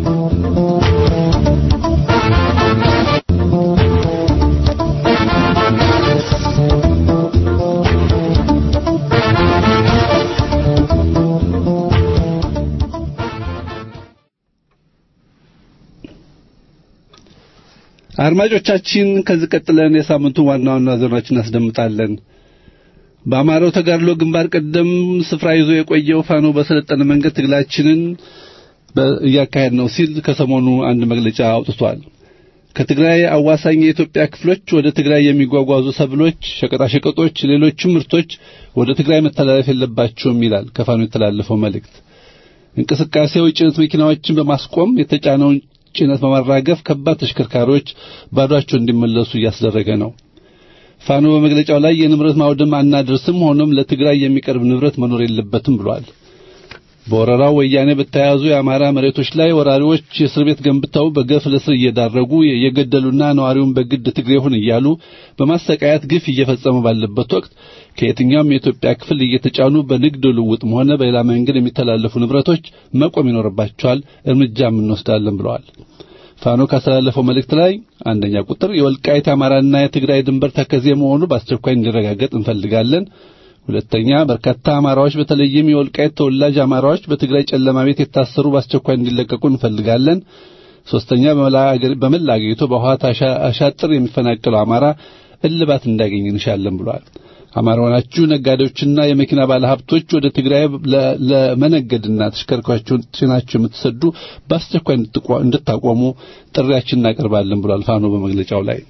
አድማጮቻችን ከዚህ ቀጥለን የሳምንቱን ዋና ዋና ዜናዎችን እናስደምጣለን። በአማራው ተጋድሎ ግንባር ቀደም ስፍራ ይዞ የቆየው ፋኖ በሰለጠነ መንገድ ትግላችንን እያካሄድ ነው ሲል ከሰሞኑ አንድ መግለጫ አውጥቷል። ከትግራይ አዋሳኝ የኢትዮጵያ ክፍሎች ወደ ትግራይ የሚጓጓዙ ሰብሎች፣ ሸቀጣሸቀጦች፣ ሌሎችም ምርቶች ወደ ትግራይ መተላለፍ የለባቸውም ይላል ከፋኖ የተላለፈው መልእክት። እንቅስቃሴው ጭነት መኪናዎችን በማስቆም የተጫነውን ጭነት በማራገፍ ከባድ ተሽከርካሪዎች ባዷቸው እንዲመለሱ እያስደረገ ነው። ፋኖ በመግለጫው ላይ የንብረት ማውደም አናደርስም፣ ሆኖም ለትግራይ የሚቀርብ ንብረት መኖር የለበትም ብሏል። በወረራው ወያኔ በተያያዙ የአማራ መሬቶች ላይ ወራሪዎች የእስር ቤት ገንብተው በገፍ ለእስር እየዳረጉ እየገደሉና ነዋሪውን በግድ ትግሬ ሁን እያሉ በማሰቃየት ግፍ እየፈጸሙ ባለበት ወቅት ከየትኛውም የኢትዮጵያ ክፍል እየተጫኑ በንግድ ልውውጥም ሆነ በሌላ መንገድ የሚተላለፉ ንብረቶች መቆም ይኖርባቸዋል፣ እርምጃም እንወስዳለን ብለዋል። ፋኖ ካስተላለፈው መልእክት ላይ አንደኛ ቁጥር የወልቃይት አማራና የትግራይ ድንበር ተከዜ መሆኑ በአስቸኳይ እንዲረጋገጥ እንፈልጋለን። ሁለተኛ በርካታ አማራዎች በተለይም የወልቃይት ተወላጅ አማራዎች በትግራይ ጨለማ ቤት የታሰሩ በአስቸኳይ እንዲለቀቁ እንፈልጋለን። ሶስተኛ በመላ አገሪቱ በውሃት አሻጥር የሚፈናቀለው አማራ እልባት እንዳገኝ እንሻለን ብሏል። አማራ ሆናችሁ ነጋዴዎችና የመኪና ባለሀብቶች ወደ ትግራይ ለመነገድና ተሽከርካሪዎችን ጭናችሁ የምትሰዱ በአስቸኳይ እንድታቆሙ ጥሪያችን እናቀርባለን ብሏል ፋኖ በመግለጫው ላይ።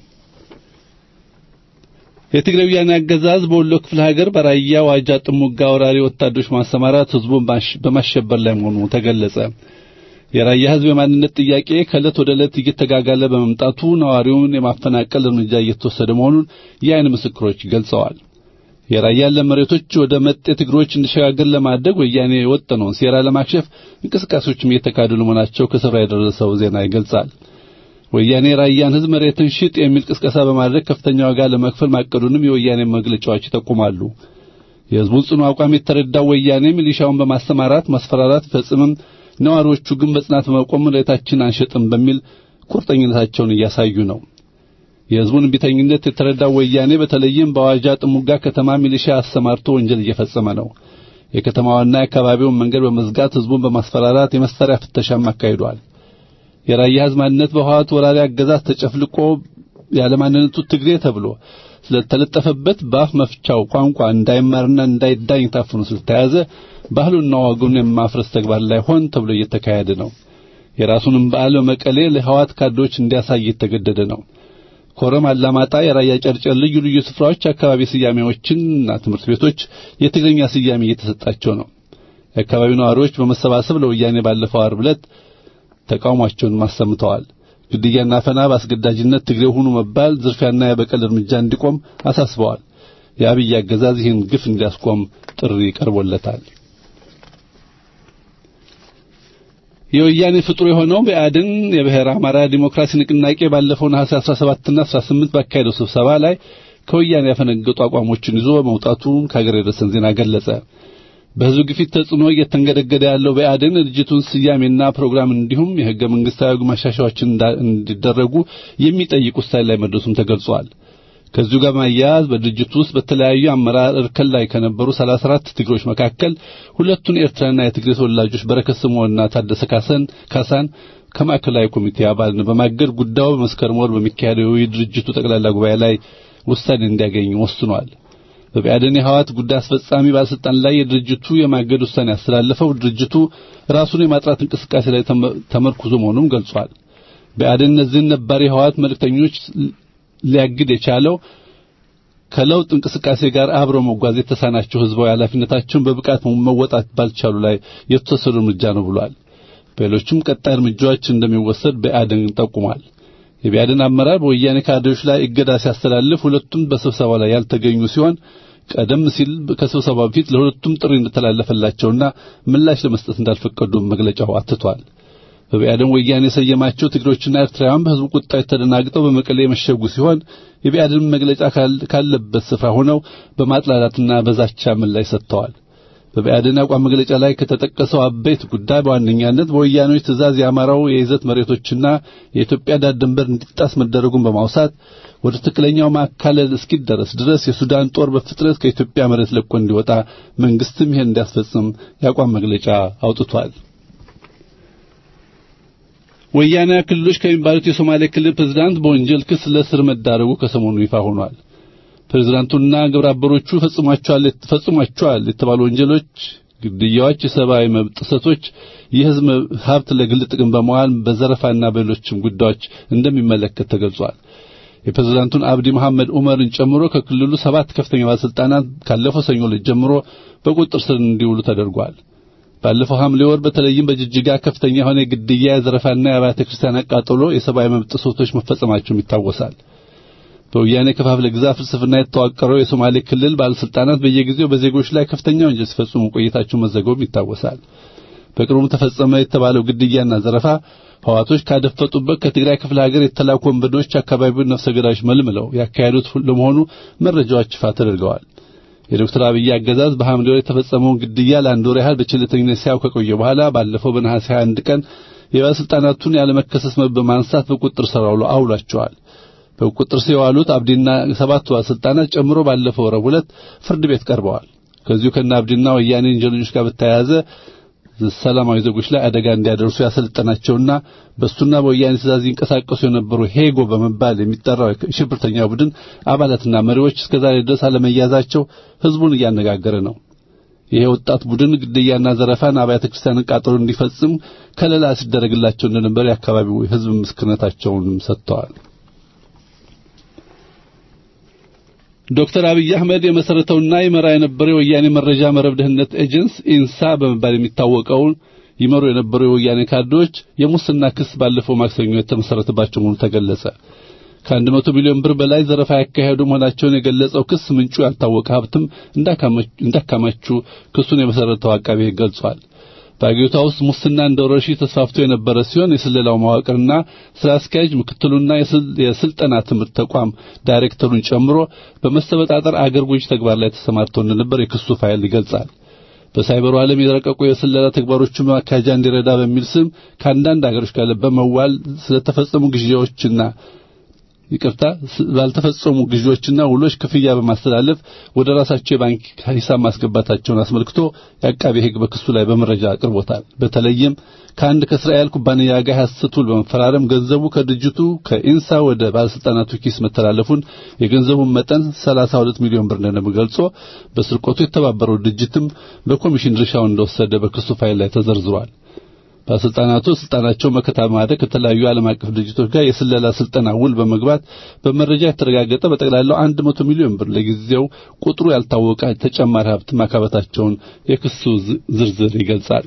የትግራይ ወያኔ አገዛዝ በወሎ ክፍለ ሀገር በራያ ዋጃ ጥሙጋ ወራሪ ወታደሮች ማሰማራት ህዝቡን በማሸበር ላይ መሆኑ ተገለጸ። የራያ ህዝብ የማንነት ጥያቄ ከዕለት ወደ ዕለት እየተጋጋለ በመምጣቱ ነዋሪውን የማፈናቀል እርምጃ እየተወሰደ መሆኑን የዓይን ምስክሮች ገልጸዋል። የራያ ያለ መሬቶች ወደ መጤ ትግሮች እንዲሸጋገር ለማድረግ ወያኔ የወጠነውን ሴራ ለማክሸፍ እንቅስቃሴዎችም እየተካሄዱ ለመሆናቸው ከስፍራ የደረሰው ዜና ይገልጻል። ወያኔ ራያን ህዝብ መሬትን ሽጥ የሚል ቅስቀሳ በማድረግ ከፍተኛ ዋጋ ለመክፈል ማቀዱንም የወያኔ መግለጫዎች ይጠቁማሉ። የህዝቡን ጽኑ አቋም የተረዳው ወያኔ ሚሊሻውን በማሰማራት ማስፈራራት ይፈጽምም፣ ነዋሪዎቹ ግን በጽናት በመቆም መሬታችን አንሸጥም በሚል ቁርጠኝነታቸውን እያሳዩ ነው። የህዝቡን እምቢተኝነት የተረዳው ወያኔ በተለይም በዋጃ ጥሙጋ ከተማ ሚሊሻ አሰማርቶ ወንጀል እየፈጸመ ነው። የከተማዋና የአካባቢውን መንገድ በመዝጋት ህዝቡን በማስፈራራት የመሳሪያ ፍተሻም አካሂዷል። የራያ ህዝብ ማንነት በህወሓት ወራሪ አገዛዝ ተጨፍልቆ ያለማንነቱ ትግሬ ተብሎ ስለተለጠፈበት በአፍ መፍቻው ቋንቋ እንዳይማርና እንዳይዳኝ ታፍኖ ስለተያዘ ባህሉና ወጉን የማፍረስ ተግባር ላይ ሆን ተብሎ እየተካሄደ ነው። የራሱንም በዓል በመቀሌ ለህወሓት ካድሬዎች እንዲያሳይ የተገደደ ነው። ኮረም፣ አላማጣ፣ የራያ ጨርጨር ልዩ ልዩ ስፍራዎች አካባቢ ስያሜዎችንና ትምህርት ቤቶች የትግርኛ ስያሜ እየተሰጣቸው ነው። የአካባቢው ነዋሪዎች በመሰባሰብ ለወያኔ ባለፈው ዓርብ ዕለት ተቃውሟቸውን አሰምተዋል። ግድያና አፈና፣ በአስገዳጅነት ትግሬ ሁኑ መባል፣ ዝርፊያና የበቀል እርምጃ እንዲቆም አሳስበዋል። የአብይ አገዛዝ ይህን ግፍ እንዲያስቆም ጥሪ ቀርቦለታል። የወያኔ ፍጡር የሆነው ብአዴን የብሔረ አማራ ዲሞክራሲ ንቅናቄ ባለፈው ነሐሴ 17 እና 18 ባካሄደው ስብሰባ ላይ ከወያኔ ያፈነገጡ አቋሞችን ይዞ መውጣቱን ከሀገር የደረሰን ዜና ገለጸ። በህዝብ ግፊት ተጽዕኖ እየተንገደገደ ያለው ብአዴን ድርጅቱን ስያሜና ፕሮግራም እንዲሁም የህገ መንግስታዊ ማሻሻያዎችን እንዲደረጉ የሚጠይቅ ውሳኔ ላይ መድረሱም ተገልጿል። ከዚሁ ጋር ማያያዝ በድርጅቱ ውስጥ በተለያዩ አመራር እርከን ላይ ከነበሩ 34 ትግሮች መካከል ሁለቱን ኤርትራና የትግሬ ተወላጆች በረከት ስምዖንና ታደሰ ካሰን ካሳን ከማዕከላዊ ኮሚቴ አባልነት በማገድ ጉዳዩ በመስከረም ወር በሚካሄደው የድርጅቱ ጠቅላላ ጉባኤ ላይ ውሳኔ እንዲያገኝ ወስኗል። በብአዴን የህወሓት ጉዳይ አስፈጻሚ ባለስልጣን ላይ የድርጅቱ የማገድ ውሳኔ ያስተላለፈው ድርጅቱ ራሱን የማጥራት እንቅስቃሴ ላይ ተመርኩዞ መሆኑን ገልጿል። ብአዴን እነዚህን ነባር የህወሓት መልእክተኞች ሊያግድ የቻለው ከለውጥ እንቅስቃሴ ጋር አብረው መጓዝ የተሳናቸው ህዝባዊ ኃላፊነታቸውን በብቃት መወጣት ባልቻሉ ላይ የተወሰዱ እርምጃ ነው ብሏል። በሌሎችም ቀጣይ እርምጃዎች እንደሚወሰድ ብአዴን ጠቁሟል። የብአዴን አመራር በወያኔ ካድሬዎች ላይ እገዳ ሲያስተላልፍ ሁለቱም በስብሰባው ላይ ያልተገኙ ሲሆን ቀደም ሲል ከስብሰባው በፊት ለሁለቱም ጥሪ እንደተላለፈላቸውና ምላሽ ለመስጠት እንዳልፈቀዱ መግለጫው አትቷል። በብአዴን ወያኔ የሰየማቸው ትግሮችና ኤርትራውያን በህዝቡ ቁጣ ተደናግጠው በመቀሌ የመሸጉ ሲሆን የብአዴን መግለጫ ካለበት ስፍራ ሆነው በማጥላላትና በዛቻ ምላሽ ሰጥተዋል። በብአዴን አቋም መግለጫ ላይ ከተጠቀሰው አበይት ጉዳይ በዋነኛነት በወያኔዎች ትእዛዝ የአማራው የይዘት መሬቶችና የኢትዮጵያ ዳር ድንበር እንዲጣስ መደረጉን በማውሳት ወደ ትክክለኛው ማካለል እስኪደረስ ድረስ የሱዳን ጦር በፍጥነት ከኢትዮጵያ መሬት ለቆ እንዲወጣ መንግስትም ይሄን እንዲያስፈጽም የአቋም መግለጫ አውጥቷል። ወያኔ ክልሎች ከሚባሉት የሶማሌ ክልል ፕሬዝዳንት በወንጀል ክስ ለእስር መዳረጉ ከሰሞኑ ይፋ ሆኗል። ፕሬዝዳንቱና ግብረ አበሮቹ ፈጽሟቸዋል ፈጽሟቸዋል የተባሉ ወንጀሎች፣ ግድያዎች፣ የሰብአዊ መብት ጥሰቶች፣ የህዝብ ሀብት ለግል ጥቅም በመዋል በዘረፋና በሌሎችም ጉዳዮች እንደሚመለከት ተገልጿል። የፕሬዝዳንቱን አብዲ መሐመድ ዑመርን ጨምሮ ከክልሉ ሰባት ከፍተኛ ባለስልጣናት ካለፈው ሰኞ ዕለት ጀምሮ በቁጥጥር ስር እንዲውሉ ተደርጓል። ባለፈው ሐምሌ ወር በተለይም በጅጅጋ ከፍተኛ የሆነ የግድያ የዘረፋና የአብያተ ክርስቲያን አቃጥሎ የሰብአዊ መብት ጥሰቶች መፈጸማቸውም ይታወሳል። በወያኔ ከፋፍለ ግዛ ፍልስፍና የተዋቀረው የሶማሌ ክልል ባለስልጣናት በየጊዜው በዜጎች ላይ ከፍተኛ ወንጀል ሲፈጽሙ ቆይታቸው መዘገቡም ይታወሳል። በቅርቡ ተፈጸመ የተባለው ግድያና ዘረፋ ህዋቶች ካደፈጡበት ከትግራይ ክፍለ ሀገር የተላኩ ወንበዶች አካባቢውን ነፍሰ ገዳዮች መልምለው ያካሄዱት ለመሆኑ መረጃዎች ይፋ ተደርገዋል። የዶክተር አብይ አገዛዝ በሐምሌ ወር የተፈጸመውን ግድያ ለአንድ ወር ያህል በቸልተኝነት ሲያው ከቆየ በኋላ ባለፈው በነሐሴ 21 ቀን የባለስልጣናቱን ያለመከሰስ መብት በማንሳት በቁጥጥር ስር አውሏቸዋል። በቁጥጥር ስር የዋሉት አብዲና ሰባቱ ባለስልጣናት ጨምሮ ባለፈው ረቡዕ ዕለት ፍርድ ቤት ቀርበዋል። ከዚሁ ከነ አብዲና ወያኔ ወንጀለኞች ጋር በተያያዘ ሰላማዊ ዜጎች ላይ አደጋ እንዲያደርሱ ያሰለጠናቸውና በሱና በወያኔ ትእዛዝ ይንቀሳቀሱ የነበሩ ሄጎ በመባል የሚጠራው የሽብርተኛ ቡድን አባላትና መሪዎች እስከዛሬ ድረስ አለመያዛቸው ህዝቡን እያነጋገረ ነው። ይሄ ወጣት ቡድን ግድያና ዘረፋን፣ አብያተ ክርስቲያንን ቃጠሎ እንዲፈጽም ከለላ ሲደረግላቸው እንደነበር የአካባቢው ህዝብ ምስክርነታቸውን ሰጥተዋል። ዶክተር አብይ አህመድ የመሰረተውና ይመራ የነበረው የወያኔ መረጃ መረብ ደህንነት ኤጀንስ ኢንሳ በመባል የሚታወቀውን ይመሩ የነበሩ የወያኔ ካድሬዎች የሙስና ክስ ባለፈው ማክሰኞ የተመሰረተባቸው መሆኑ ተገለጸ። ከአንድ መቶ ሚሊዮን ብር በላይ ዘረፋ ያካሄዱ መሆናቸውን የገለጸው ክስ ምንጩ ያልታወቀ ሀብትም እንዳካማቹ ክሱን የመሰረተው አቃቤ ሕግ ገልጿል። በአገሪቷ ውስጥ ሙስና እንደ ወረርሽኝ ተስፋፍቶ የነበረ ሲሆን የስለላው መዋቅርና ስራ አስኪያጅ ምክትሉና የስልጠና ትምህርት ተቋም ዳይሬክተሩን ጨምሮ በመሰበጣጠር አገር ጎጂ ተግባር ላይ ተሰማርተው እንደነበር የክሱ ፋይል ይገልጻል። በሳይበሩ ዓለም የረቀቁ የስለላ ተግባሮችን ማካሄጃ እንዲረዳ በሚል ስም ከአንዳንድ አገሮች ጋር በመዋል ስለተፈጸሙ ግዢዎችና ይቅርታ ባልተፈጸሙ ግዢዎችና ውሎች ክፍያ በማስተላለፍ ወደ ራሳቸው የባንክ ሂሳብ ማስገባታቸውን አስመልክቶ የአቃቤ ሕግ በክሱ ላይ በመረጃ አቅርቦታል። በተለይም ከአንድ ከእስራኤል ኩባንያ ጋር ሐሰት ውል በመፈራረም ገንዘቡ ከድርጅቱ ከኢንሳ ወደ ባለስልጣናቱ ኪስ መተላለፉን የገንዘቡን መጠን 32 ሚሊዮን ብር እንደነበር ገልጾ በስርቆቱ የተባበረው ድርጅትም በኮሚሽን ድርሻውን እንደወሰደ በክሱ ፋይል ላይ ተዘርዝሯል። ባለስልጣናቱ ስልጣናቸው መከታ በማድረግ ከተለያዩ ዓለም አቀፍ ድርጅቶች ጋር የስለላ ስልጠና ውል በመግባት በመረጃ የተረጋገጠ በጠቅላላው 100 ሚሊዮን ብር ለጊዜው ቁጥሩ ያልታወቀ ተጨማሪ ሀብት ማካበታቸውን የክሱ ዝርዝር ይገልጻል።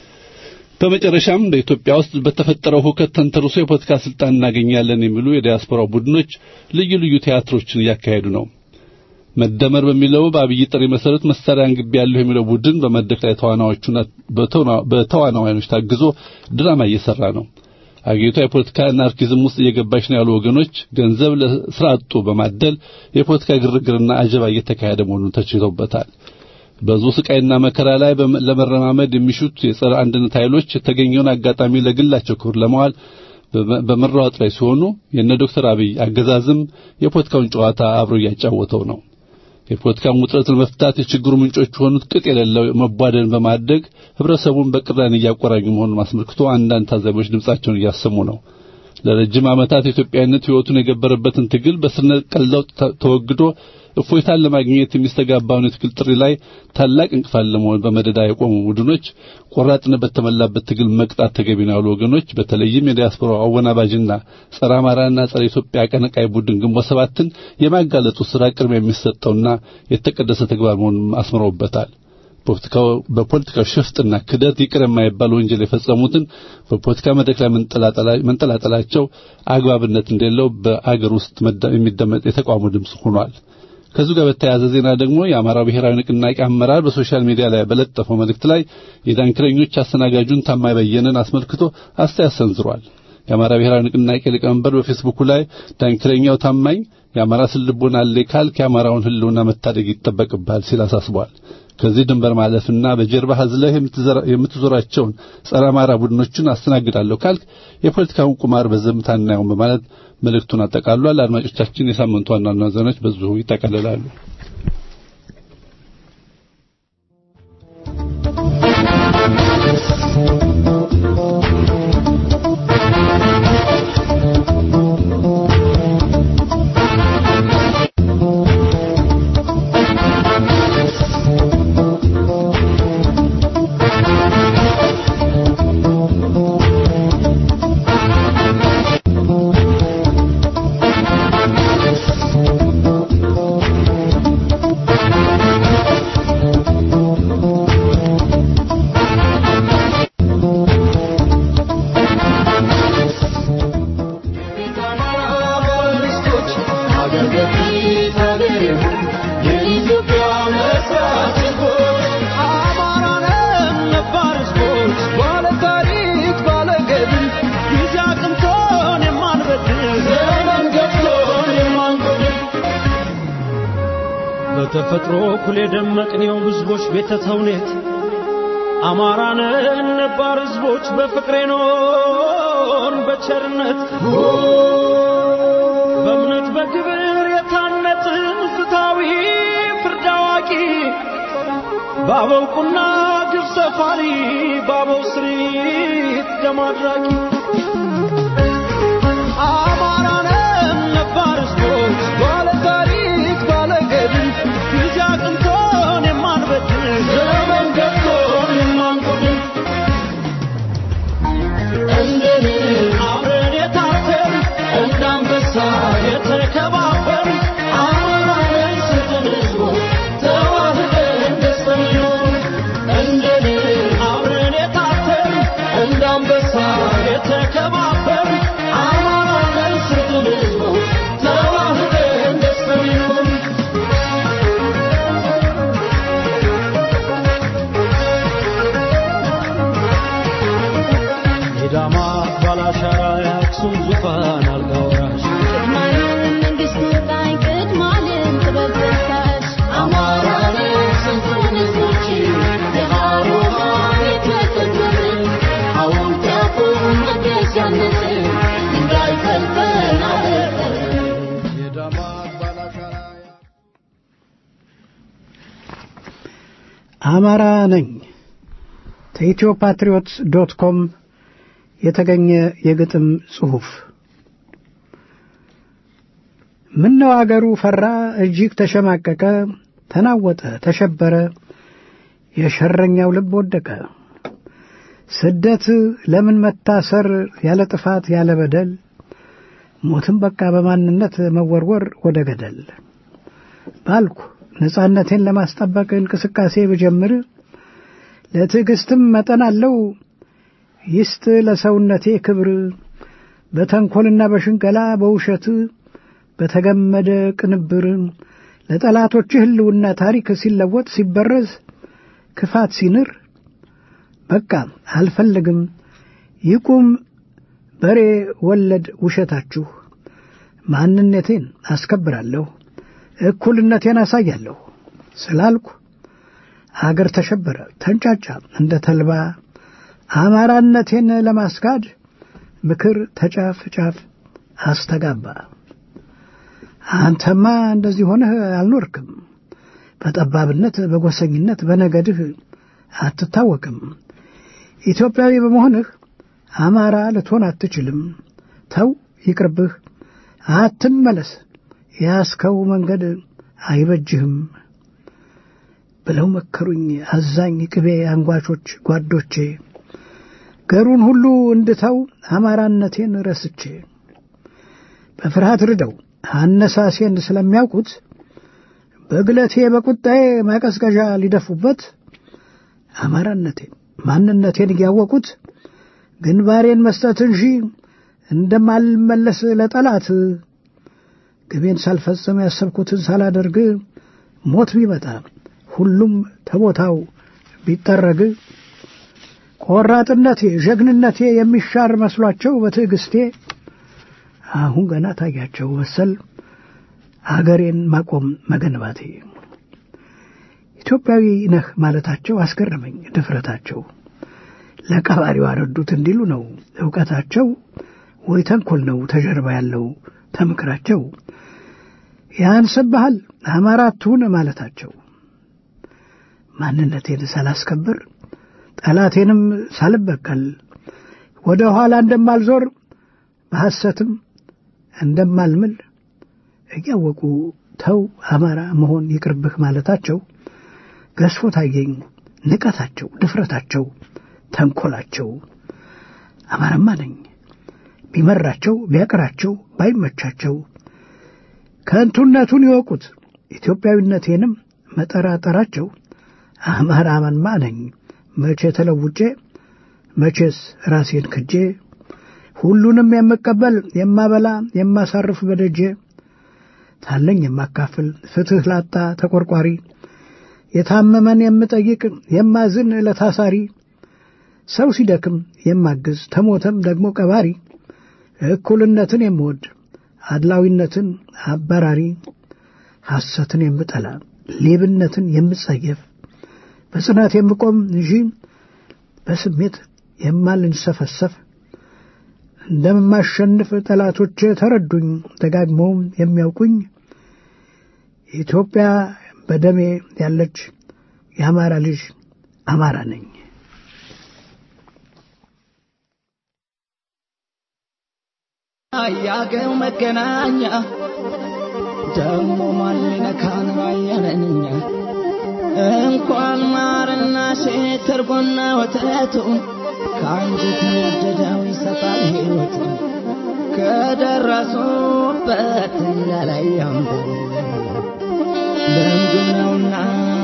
በመጨረሻም በኢትዮጵያ ውስጥ በተፈጠረው ሁከት ተንተርሶ የፖለቲካ ስልጣን እናገኛለን የሚሉ የዲያስፖራ ቡድኖች ልዩ ልዩ ቲያትሮችን እያካሄዱ ነው። መደመር በሚለው በአብይ ጥሪ መሰረት መሳሪያ አንግቤ ያለሁ የሚለው ቡድን በመድረክ ላይ ተዋናዮቹና በተዋናዮች ታግዞ ድራማ እየሰራ ነው። አገሪቷ የፖለቲካ አናርኪዝም ውስጥ እየገባች ነው ያሉ ወገኖች ገንዘብ ለስራ አጡ በማደል የፖለቲካ ግርግርና አጀባ እየተካሄደ መሆኑን ተችተውበታል። በዙ ስቃይና መከራ ላይ ለመረማመድ የሚሹት የጸረ አንድነት ኃይሎች የተገኘውን አጋጣሚ ለግላቸው ክብር ለመዋል በመራወጥ ላይ ሲሆኑ የነ ዶክተር አብይ አገዛዝም የፖለቲካውን ጨዋታ አብሮ እያጫወተው ነው። የፖለቲካን ውጥረት ለመፍታት የችግሩ ምንጮች የሆኑት ቅጥ የሌለው መቧደን በማድረግ ህብረተሰቡን በቅራኔ እያቆራኙ መሆኑን አስመልክቶ አንዳንድ ታዛቢዎች ድምጻቸውን እያሰሙ ነው። ለረጅም ዓመታት ኢትዮጵያዊነት ሕይወቱን የገበረበትን ትግል በስር ነቀል ለውጥ ተወግዶ እፎይታን ለማግኘት የሚስተጋባውን የትግል ጥሪ ላይ ታላቅ እንቅፋት ለመሆን በመደዳ የቆሙ ቡድኖች ቆራጥነት በተሞላበት ትግል መቅጣት ተገቢ ነው ያሉ ወገኖች በተለይም የዲያስፖራ አወናባጅና ጸረ አማራና ጸረ ኢትዮጵያ አቀነቃይ ቡድን ግንቦት ሰባትን የማጋለጡ ስራ ቅድሚያ የሚሰጠውና የተቀደሰ ተግባር መሆኑን አስምረውበታል። በፖለቲካው ሽፍጥና ክደት ይቅር የማይባል ወንጀል የፈጸሙትን በፖለቲካ መድረክ ላይ መንጠላጠላቸው አግባብነት እንደሌለው በአገር ውስጥ የሚደመጥ የተቃውሞ ድምፅ ሆኗል። ከዚሁ ጋር በተያያዘ ዜና ደግሞ የአማራ ብሔራዊ ንቅናቄ አመራር በሶሻል ሚዲያ ላይ በለጠፈው መልእክት ላይ የዳንክረኞች አስተናጋጁን ታማኝ በየነን አስመልክቶ አስተያየት ሰንዝሯል። የአማራ ብሔራዊ ንቅናቄ ሊቀመንበር በፌስቡኩ ላይ ዳንክረኛው ታማኝ የአማራ ስልቦና አለ ካልክ የአማራውን ሕልውና መታደግ ይጠበቅብሃል ሲል አሳስቧል። ከዚህ ድንበር ማለፍና በጀርባ አዝለህ የምትዞራቸውን ጸረ አማራ ቡድኖችን አስተናግዳለሁ ካልክ የፖለቲካውን ቁማር በዝምታ እናየውን በማለት መልእክቱን አጠቃሏል። አድማጮቻችን፣ የሳምንቱ ዋና ዋና ዜናዎች በዚሁ ይጠቃልላሉ። በተፈጥሮ እኩል የደመቅኔው ሕዝቦች ቤተ ተውኔት አማራንን ነባር ሕዝቦች በፍቅሬ ኖን በቸርነት በእምነት በግብር የታነጽን ፍትሐዊ ፍርድ አዋቂ በአበው ቁና ግብ ሰፋሪ በአበው ስሪት ደም አድራቂ አማራንን ነባር ሕዝቦች ባለ ታሪክ ባለ ገድል ጊዜ አቅንቶን የማንበድል ዘመን ገብቶን የማንጎድል እንደኔ አብረን የታተር እንደ አንበሳ የተከባበር አማራን ስትል ሕዝቦች ተዋህደን ደስተን ይኖር እንደኔ አብረን የታተር እንደ አንበሳ የተከባበር አማራን ስትል ሕዝቦች ተዋህደን ደስተን ይኖር የዳማ ባላሻራ የአክሱም ዙፋን አልጋ ወራሽ ቅድማለም መንግስት ወጣኝ ቅድማለም ጥበብ በሳሽ አማራንን ስንቱን ህዝቦች የሃሮሃን የተቀደምን ሐውልት ያቁም መቅደስ ያነጽን እንዳይፈልፈን አደረግን የዳማ ባላሻራ አማራ ነኝ ከኢትዮ ፓትሪዮትስ ዶት ኮም የተገኘ የግጥም ጽሑፍ ምነው አገሩ ፈራ እጅግ ተሸማቀቀ ተናወጠ ተሸበረ የሸረኛው ልብ ወደቀ ስደት ለምን መታሰር ያለ ጥፋት ያለ በደል ሞትም በቃ በማንነት መወርወር ወደ ገደል ባልኩ ነጻነቴን ለማስጠበቅ እንቅስቃሴ ብጀምር ለትዕግስትም መጠን አለው ይስጥ ለሰውነቴ ክብር በተንኰልና በሽንገላ በውሸት በተገመደ ቅንብር ለጠላቶች ህልውና ታሪክ ሲለወጥ ሲበረዝ ክፋት ሲንር በቃ አልፈልግም ይቁም በሬ ወለድ ውሸታችሁ ማንነቴን አስከብራለሁ እኩልነቴን አሳያለሁ ስላልኩ አገር ተሸበረ ተንጫጫ እንደ ተልባ አማራነቴን ለማስካድ ምክር ተጫፍ ጫፍ አስተጋባ አንተማ እንደዚህ ሆነህ አልኖርክም በጠባብነት በጎሰኝነት በነገድህ አትታወቅም ኢትዮጵያዊ በመሆንህ አማራ ልትሆን አትችልም ተው ይቅርብህ አትመለስ ያስከው መንገድ አይበጅህም ብለው መከሩኝ አዛኝ ቅቤ አንጓቾች ጓዶቼ ገሩን ሁሉ እንድተው አማራነቴን ረስቼ በፍርሃት ርደው አነሳሴን ስለሚያውቁት በግለቴ በቁጣዬ ማቀዝቀዣ ሊደፉበት አማራነቴን ማንነቴን እያወቁት ግንባሬን መስጠት እንጂ እንደማልመለስ ለጠላት ግቤን ሳልፈጽም ያሰብኩትን ሳላደርግ ሞት ቢመጣ ሁሉም ተቦታው ቢጠረግ ቆራጥነቴ ጀግንነቴ የሚሻር መስሏቸው በትዕግስቴ አሁን ገና ታያቸው መሰል አገሬን ማቆም መገንባቴ ኢትዮጵያዊ ነህ ማለታቸው አስገረመኝ ድፍረታቸው ለቀባሪው አረዱት እንዲሉ ነው እውቀታቸው ወይ ተንኮል ነው ተጀርባ ያለው ተምክራቸው ያንስብሃል አማራ አትሁን ማለታቸው ማንነቴን ሳላስከብር ጠላቴንም ሳልበቀል ወደ ኋላ እንደማልዞር በሐሰትም እንደማልምል እያወቁ ተው አማራ መሆን ይቅርብህ ማለታቸው ገዝፎ ታየኝ ንቀታቸው ድፍረታቸው ተንኰላቸው አማራማ ነኝ ቢመራቸው ቢያቅራቸው ባይመቻቸው ከንቱነቱን ይወቁት ኢትዮጵያዊነቴንም መጠራጠራቸው አማራማንማ ነኝ መቼ ተለውጬ መቼስ ራሴን ክጄ ሁሉንም የምቀበል የማበላ የማሳርፍ በደጄ ታለኝ የማካፍል ፍትህ ላጣ ተቆርቋሪ የታመመን የምጠይቅ የማዝን ለታሳሪ ሰው ሲደክም የማግዝ ተሞተም ደግሞ ቀባሪ እኩልነትን የምወድ አድላዊነትን አባራሪ ሐሰትን የምጠላ ሌብነትን የምጸየፍ በጽናት የምቆም እንጂ በስሜት የማልንሰፈሰፍ እንደማሸንፍ ጠላቶቼ ተረዱኝ። ደጋግመውም የሚያውቁኝ ኢትዮጵያ በደሜ ያለች የአማራ ልጅ አማራ ነኝ። አያገው መገናኛ ደሞ ማን ነካን ባየነኛ እንኳን ማርና ሴት እርጎና ወተቱ ከአንጀት የወደደው ይሰጣል ሕይወቱ ከደረሱበት ያላይ ያንበል ልምዱ ነውና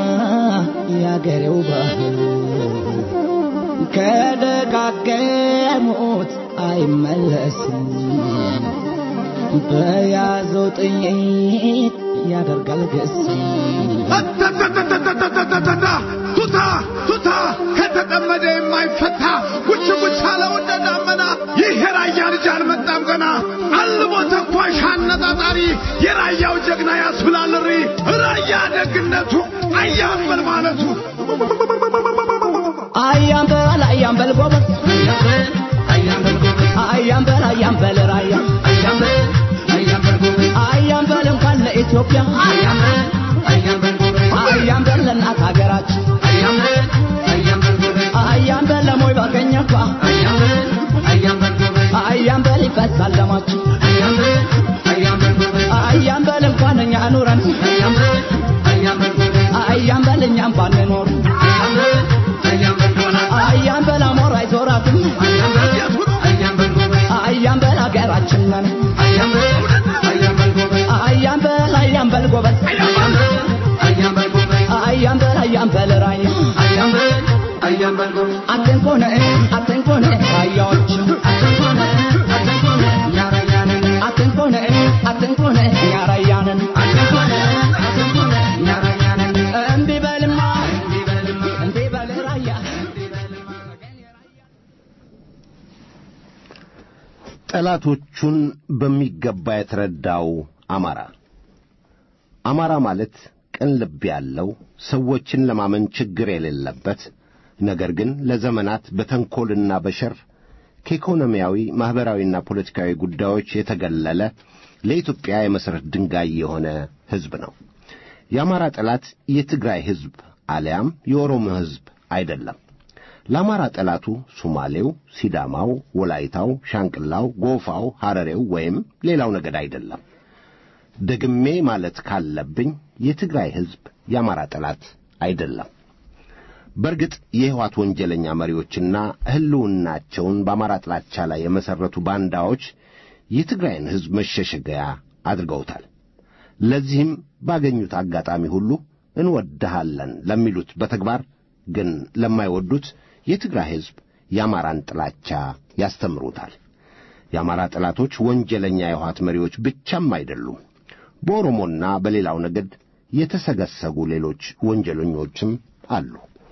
ያገሬው ባህል ከደጋገሙት አይመለስም በያዘው ጥይት ያደርጋል ግስ ቱታ ቱታ ከተጠመደ የማይፈታ ጉች ጉች አለው እንደ ዳመና ይህ የራያ ልጅ አልመጣም ገና አልሞ ተኳሽ አነጣጣሪ የራያው ጀግና ያስብላል እሪ ራያ ደግነቱ አያምበል ማለቱ አያምበል አያምበል ጎበዝ አያምበል አያምበል ራያ አያምበል እንኳን ለኢትዮጵያ አያምበል ለእናት ሀገራችን አያምበል ለሞይ ባገኘኳ አያምበል ይፈሳል ደማችን አያምበል እንኳን እኛ ኑረን አያምበል እኛም ባንኖር አያምበል አሞራ አይዞራትም አያምበል ሀገራችን ነን አያምበል አያምበል ጎበዝ አያምበል አያምበል ራያ አትንኮነ አትንኮነ ራያዎች አትንኮነ አትንኮነ ያራያንን እምቢ በልማ እምቢ በል ራያ ጠላቶቹን በሚገባ የተረዳው አማራ አማራ ማለት ቅን ልብ ያለው ሰዎችን ለማመን ችግር የሌለበት ነገር ግን ለዘመናት በተንኰልና በሸር ከኢኮኖሚያዊ ማኅበራዊና ፖለቲካዊ ጉዳዮች የተገለለ ለኢትዮጵያ የመሠረት ድንጋይ የሆነ ሕዝብ ነው። የአማራ ጠላት የትግራይ ሕዝብ አሊያም የኦሮሞ ሕዝብ አይደለም። ለአማራ ጠላቱ ሶማሌው፣ ሲዳማው፣ ወላይታው፣ ሻንቅላው፣ ጎፋው፣ ሐረሬው ወይም ሌላው ነገድ አይደለም። ደግሜ ማለት ካለብኝ የትግራይ ሕዝብ የአማራ ጠላት አይደለም። በእርግጥ የሕወሓት ወንጀለኛ መሪዎችና ሕልውናቸውን በአማራ ጥላቻ ላይ የመሠረቱ ባንዳዎች የትግራይን ሕዝብ መሸሸጊያ አድርገውታል። ለዚህም ባገኙት አጋጣሚ ሁሉ እንወድሃለን ለሚሉት በተግባር ግን ለማይወዱት የትግራይ ሕዝብ የአማራን ጥላቻ ያስተምሩታል። የአማራ ጠላቶች ወንጀለኛ የሕወሓት መሪዎች ብቻም አይደሉም። በኦሮሞና በሌላው ነገድ የተሰገሰጉ ሌሎች ወንጀለኞችም አሉ።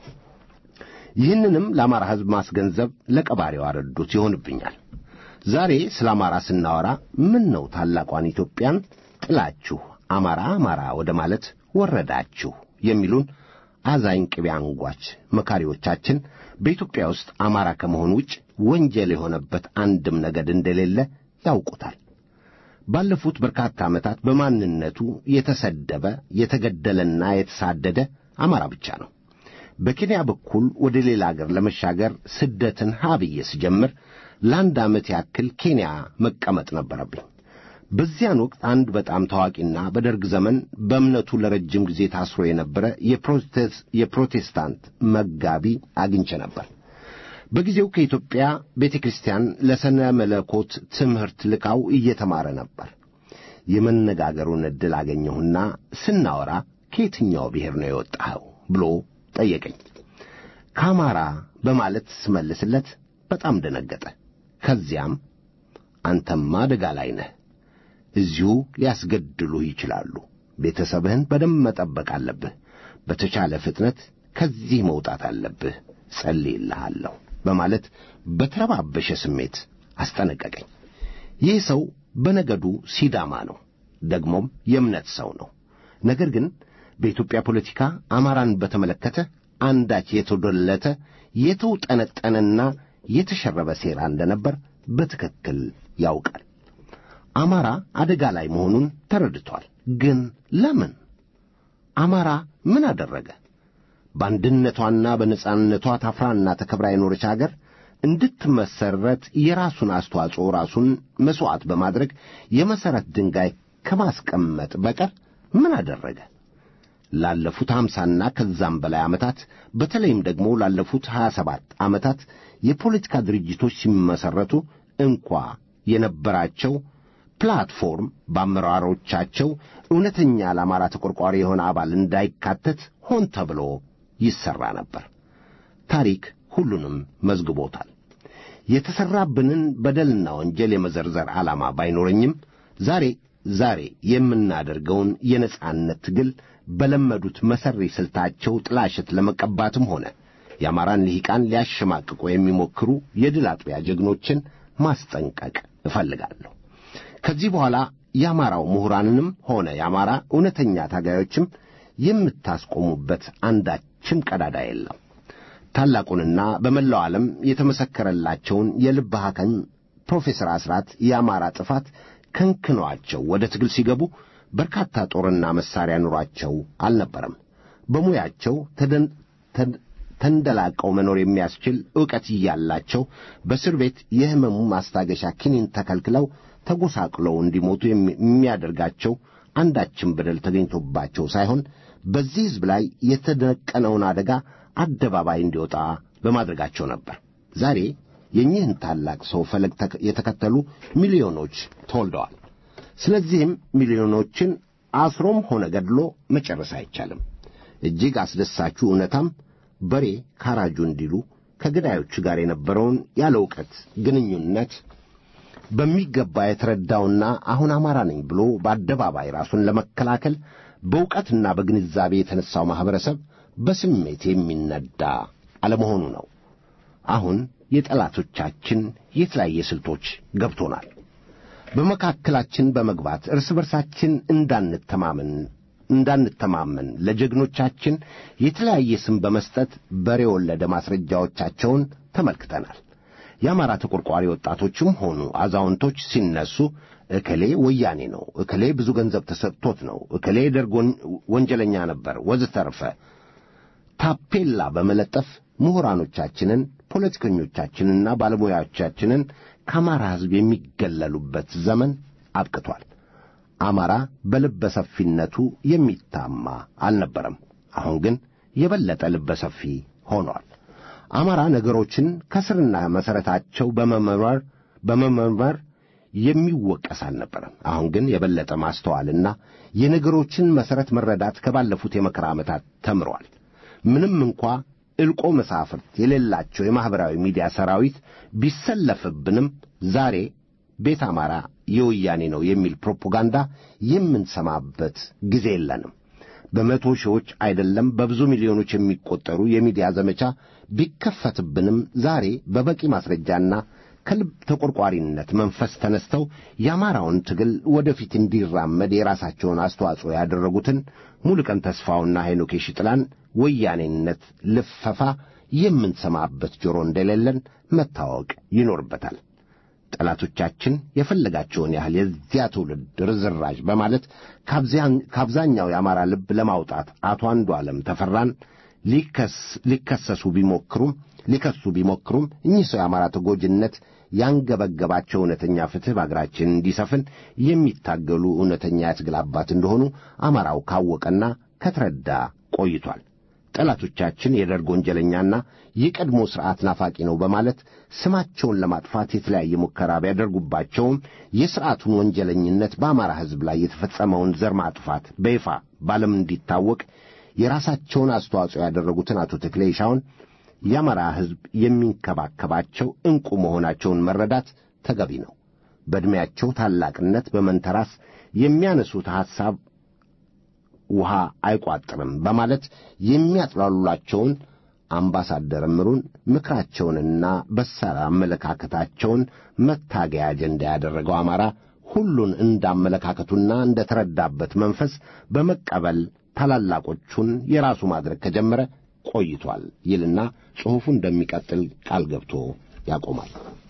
ይህንንም ለአማራ ሕዝብ ማስገንዘብ ለቀባሪው አረዱት ይሆንብኛል። ዛሬ ስለ አማራ ስናወራ ምን ነው ታላቋን ኢትዮጵያን ጥላችሁ አማራ አማራ ወደ ማለት ወረዳችሁ የሚሉን አዛኝ ቅቤ አንጓች መካሪዎቻችን በኢትዮጵያ ውስጥ አማራ ከመሆን ውጭ ወንጀል የሆነበት አንድም ነገድ እንደሌለ ያውቁታል። ባለፉት በርካታ ዓመታት በማንነቱ የተሰደበ የተገደለና የተሳደደ አማራ ብቻ ነው። በኬንያ በኩል ወደ ሌላ አገር ለመሻገር ስደትን ሀብዬ ስጀምር ለአንድ ዓመት ያክል ኬንያ መቀመጥ ነበረብኝ። በዚያን ወቅት አንድ በጣም ታዋቂና በደርግ ዘመን በእምነቱ ለረጅም ጊዜ ታስሮ የነበረ የፕሮቴስታንት መጋቢ አግኝቼ ነበር። በጊዜው ከኢትዮጵያ ቤተ ክርስቲያን ለሰነ መለኮት ትምህርት ልካው እየተማረ ነበር። የመነጋገሩን ዕድል አገኘሁና ስናወራ ከየትኛው ብሔር ነው የወጣኸው ብሎ ጠየቀኝ። ከአማራ በማለት ስመልስለት በጣም ደነገጠ። ከዚያም አንተማ አደጋ ላይ ነህ፣ እዚሁ ሊያስገድሉህ ይችላሉ። ቤተሰብህን በደንብ መጠበቅ አለብህ። በተቻለ ፍጥነት ከዚህ መውጣት አለብህ። ጸልይልሃለሁ በማለት በተረባበሸ ስሜት አስጠነቀቀኝ። ይህ ሰው በነገዱ ሲዳማ ነው፣ ደግሞም የእምነት ሰው ነው። ነገር ግን በኢትዮጵያ ፖለቲካ አማራን በተመለከተ አንዳች የተዶለተ የተውጠነጠነና የተሸረበ ሴራ እንደነበር በትክክል ያውቃል። አማራ አደጋ ላይ መሆኑን ተረድቷል። ግን ለምን? አማራ ምን አደረገ? በአንድነቷና በነጻነቷ ታፍራና ተከብራ የኖረች አገር እንድትመሰረት የራሱን አስተዋጽኦ ራሱን መሥዋዕት በማድረግ የመሠረት ድንጋይ ከማስቀመጥ በቀር ምን አደረገ? ላለፉት ሀምሳና ከዛም በላይ ዓመታት በተለይም ደግሞ ላለፉት ሀያ ሰባት ዓመታት የፖለቲካ ድርጅቶች ሲመሠረቱ እንኳ የነበራቸው ፕላትፎርም በአመራሮቻቸው እውነተኛ ለአማራ ተቆርቋሪ የሆነ አባል እንዳይካተት ሆን ተብሎ ይሠራ ነበር። ታሪክ ሁሉንም መዝግቦታል። የተሠራብንን በደልና ወንጀል የመዘርዘር ዓላማ ባይኖረኝም ዛሬ ዛሬ የምናደርገውን የነጻነት ትግል በለመዱት መሠሪ ስልታቸው ጥላሸት ለመቀባትም ሆነ የአማራን ልሂቃን ሊያሸማቅቁ የሚሞክሩ የድል አጥቢያ ጀግኖችን ማስጠንቀቅ እፈልጋለሁ። ከዚህ በኋላ የአማራው ምሁራንንም ሆነ የአማራ እውነተኛ ታጋዮችም የምታስቆሙበት አንዳችም ቀዳዳ የለም። ታላቁንና በመላው ዓለም የተመሰከረላቸውን የልብ ሐኪም ፕሮፌሰር አስራት የአማራ ጥፋት ከንክኗቸው ወደ ትግል ሲገቡ በርካታ ጦርና መሳሪያ ኑሯቸው አልነበረም። በሙያቸው ተደን ተን- ተንደላቀው መኖር የሚያስችል ዕውቀት እያላቸው በእስር ቤት የሕመሙ ማስታገሻ ኪኒን ተከልክለው ተጎሳቅለው እንዲሞቱ የሚ- የሚያደርጋቸው አንዳችም በደል ተገኝቶባቸው ሳይሆን በዚህ ሕዝብ ላይ የተደቀነውን አደጋ አደባባይ እንዲወጣ በማድረጋቸው ነበር። ዛሬ የኚህን ታላቅ ሰው ፈለግ ተከ- የተከተሉ ሚሊዮኖች ተወልደዋል። ስለዚህም ሚሊዮኖችን አስሮም ሆነ ገድሎ መጨረስ አይቻልም። እጅግ አስደሳቹ እውነታም በሬ ካራጁ እንዲሉ ከገዳዮቹ ጋር የነበረውን ያለ ዕውቀት ግንኙነት በሚገባ የተረዳውና አሁን አማራ ነኝ ብሎ በአደባባይ ራሱን ለመከላከል በእውቀትና በግንዛቤ የተነሳው ማኅበረሰብ በስሜት የሚነዳ አለመሆኑ ነው። አሁን የጠላቶቻችን የተለያየ ስልቶች ገብቶናል። በመካከላችን በመግባት እርስ በርሳችን እንዳንተማመን እንዳንተማመን ለጀግኖቻችን የተለያየ ስም በመስጠት በሬ ወለደ ማስረጃዎቻቸውን ተመልክተናል። የአማራ ተቆርቋሪ ወጣቶችም ሆኑ አዛውንቶች ሲነሱ እከሌ ወያኔ ነው፣ እከሌ ብዙ ገንዘብ ተሰጥቶት ነው፣ እከሌ ደርግ ወን- ወንጀለኛ ነበር ወዘተርፈ ታፔላ በመለጠፍ ምሁራኖቻችንን፣ ፖለቲከኞቻችንና ባለሙያዎቻችንን ከአማራ ሕዝብ የሚገለሉበት ዘመን አብቅቷል። አማራ በልበ ሰፊነቱ የሚታማ አልነበረም። አሁን ግን የበለጠ ልበ ሰፊ ሆኗል። አማራ ነገሮችን ከስርና መሠረታቸው በመመርመር በመመርመር የሚወቀስ አልነበረም። አሁን ግን የበለጠ ማስተዋልና የነገሮችን መሠረት መረዳት ከባለፉት የመከራ ዓመታት ተምሯል። ምንም እንኳ ዕልቆ መሳፍርት የሌላቸው የማኅበራዊ ሚዲያ ሰራዊት ቢሰለፍብንም ዛሬ ቤት አማራ የወያኔ ነው የሚል ፕሮፓጋንዳ የምንሰማበት ጊዜ የለንም። በመቶ ሺዎች አይደለም በብዙ ሚሊዮኖች የሚቆጠሩ የሚዲያ ዘመቻ ቢከፈትብንም ዛሬ በበቂ ማስረጃና ከልብ ተቆርቋሪነት መንፈስ ተነስተው የአማራውን ትግል ወደፊት እንዲራመድ የራሳቸውን አስተዋጽኦ ያደረጉትን ሙሉቀን ተስፋውና ሄኖክ የሺጥላን ወያኔነት ልፈፋ የምንሰማበት ጆሮ እንደሌለን መታወቅ ይኖርበታል። ጠላቶቻችን የፈለጋቸውን ያህል የዚያ ትውልድ ርዝራዥ በማለት ከአብዛኝ- ከአብዛኛው የአማራ ልብ ለማውጣት አቶ አንዱ ዓለም ተፈራን ሊከስ- ሊከሰሱ ቢሞክሩም ሊከሱ ቢሞክሩም እኚህ ሰው የአማራ ተጎጂነት ያንገበገባቸው እውነተኛ ፍትሕ በአገራችን እንዲሰፍን የሚታገሉ እውነተኛ የትግል አባት እንደሆኑ አማራው ካወቀና ከተረዳ ቆይቷል። ጠላቶቻችን የደርግ ወንጀለኛና የቀድሞ ሥርዓት ናፋቂ ነው በማለት ስማቸውን ለማጥፋት የተለያየ ሙከራ ቢያደርጉባቸውም የሥርዓቱን ወንጀለኝነት በአማራ ሕዝብ ላይ የተፈጸመውን ዘር ማጥፋት በይፋ ባለም እንዲታወቅ የራሳቸውን አስተዋጽኦ ያደረጉትን አቶ ተክሌ ይሻውን የአማራ ሕዝብ የሚንከባከባቸው ዕንቁ መሆናቸውን መረዳት ተገቢ ነው። በዕድሜያቸው ታላቅነት በመንተራስ የሚያነሱት ሐሳብ ውሃ አይቋጥርም በማለት የሚያጥላሉላቸውን አምባሳደር እምሩን ምክራቸውንና በሳል አመለካከታቸውን መታገያ አጀንዳ ያደረገው አማራ ሁሉን እንዳመለካከቱና እንደ ተረዳበት መንፈስ በመቀበል ታላላቆቹን የራሱ ማድረግ ከጀመረ ቆይቷል ይልና ጽሑፉ እንደሚቀጥል ቃል ገብቶ ያቆማል።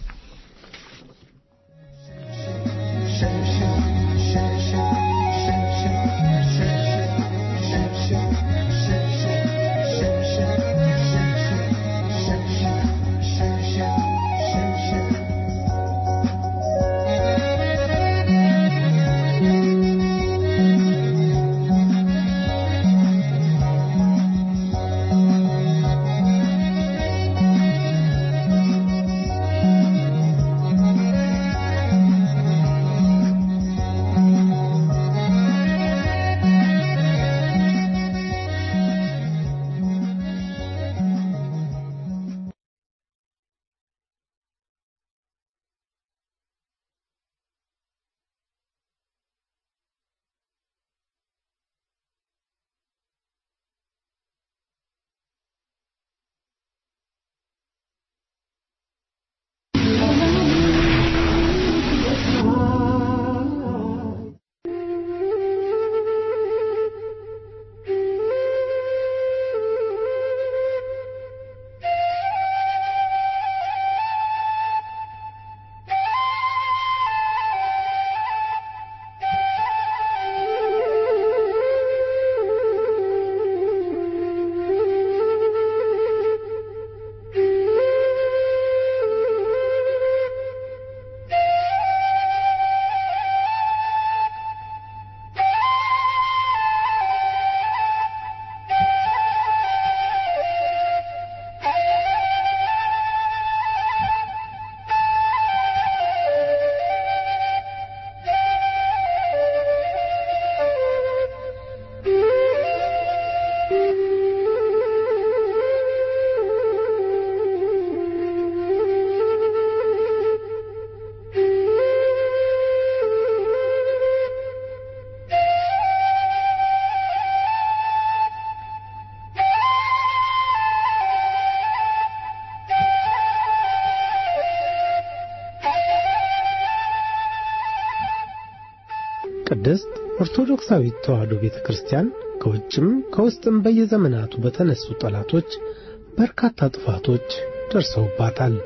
ቅድስት ኦርቶዶክሳዊት ተዋሕዶ ቤተ ክርስቲያን ከውጭም ከውስጥም በየዘመናቱ በተነሱ ጠላቶች በርካታ ጥፋቶች ደርሰውባታል።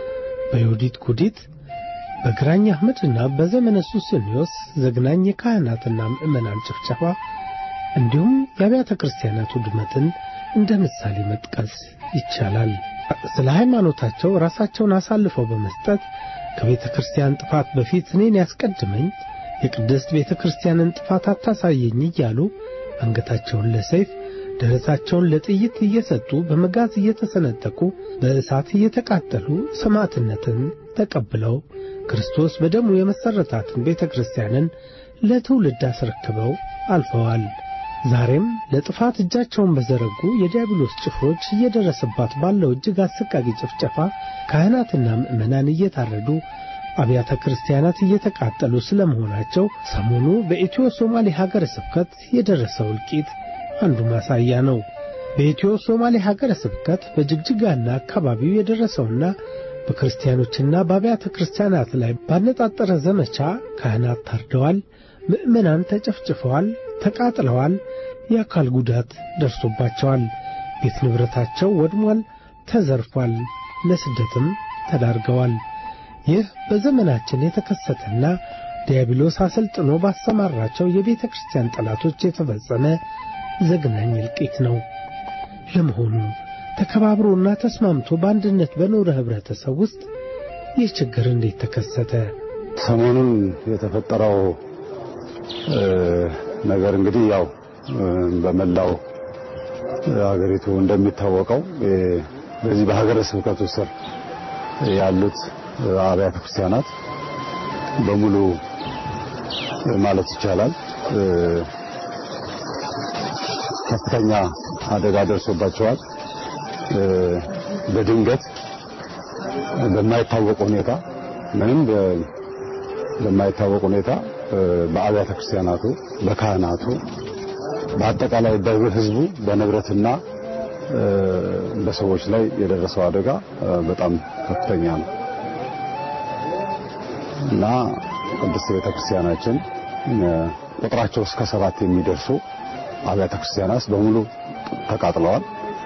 በዮዲት ጉዲት፣ በግራኝ አህመድና በዘመነ ሱስንዮስ ዘግናኝ የካህናትና ምዕመናን ጭፍጨፋ እንዲሁም የአብያተ ክርስቲያናት ውድመትን እንደ ምሳሌ መጥቀስ ይቻላል። ስለ ሃይማኖታቸው ራሳቸውን አሳልፈው በመስጠት ከቤተ ክርስቲያን ጥፋት በፊት እኔን ያስቀድመኝ የቅድስት ቤተ ክርስቲያንን ጥፋት አታሳየኝ እያሉ አንገታቸውን ለሰይፍ ደረታቸውን ለጥይት እየሰጡ በመጋዝ እየተሰነጠቁ በእሳት እየተቃጠሉ ሰማዕትነትን ተቀብለው ክርስቶስ በደሙ የመሠረታትን ቤተ ክርስቲያንን ለትውልድ አስረክበው አልፈዋል። ዛሬም ለጥፋት እጃቸውን በዘረጉ የዲያብሎስ ጭፍሮች እየደረሰባት ባለው እጅግ አሰቃቂ ጭፍጨፋ ካህናትና ምዕመናን እየታረዱ አብያተ ክርስቲያናት እየተቃጠሉ ስለመሆናቸው ሰሞኑ በኢትዮ ሶማሌ ሀገረ ስብከት የደረሰው እልቂት አንዱ ማሳያ ነው። በኢትዮ ሶማሌ ሀገረ ስብከት በጅግጅጋና አካባቢው የደረሰውና በክርስቲያኖችና በአብያተ ክርስቲያናት ላይ ባነጣጠረ ዘመቻ ካህናት ታርደዋል፣ ምዕመናን ተጨፍጭፈዋል፣ ተቃጥለዋል፣ የአካል ጉዳት ደርሶባቸዋል፣ ቤት ንብረታቸው ወድሟል፣ ተዘርፏል፣ ለስደትም ተዳርገዋል። ይህ በዘመናችን የተከሰተና ዲያብሎስ አሰልጥኖ ባሰማራቸው የቤተ ክርስቲያን ጠላቶች የተፈጸመ ዘግናኝ እልቂት ነው። ለመሆኑ ተከባብሮና ተስማምቶ በአንድነት በኖረ ኅብረተሰብ ውስጥ ይህ ችግር እንዴት ተከሰተ? ሰሞኑን የተፈጠረው ነገር እንግዲህ ያው በመላው ሀገሪቱ እንደሚታወቀው በዚህ በሀገረ ስብከቱ ስር ያሉት አብያተ ክርስቲያናት በሙሉ ማለት ይቻላል ከፍተኛ አደጋ ደርሶባቸዋል። በድንገት በማይታወቅ ሁኔታ ምንም በማይታወቅ ሁኔታ በአብያተ ክርስቲያናቱ፣ በካህናቱ፣ በአጠቃላይ በሕዝቡ በንብረትና በሰዎች ላይ የደረሰው አደጋ በጣም ከፍተኛ ነው እና ቅድስት ቤተ ክርስቲያናችን ቁጥራቸው እስከ ሰባት የሚደርሱ አብያተ ክርስቲያናት በሙሉ ተቃጥለዋል።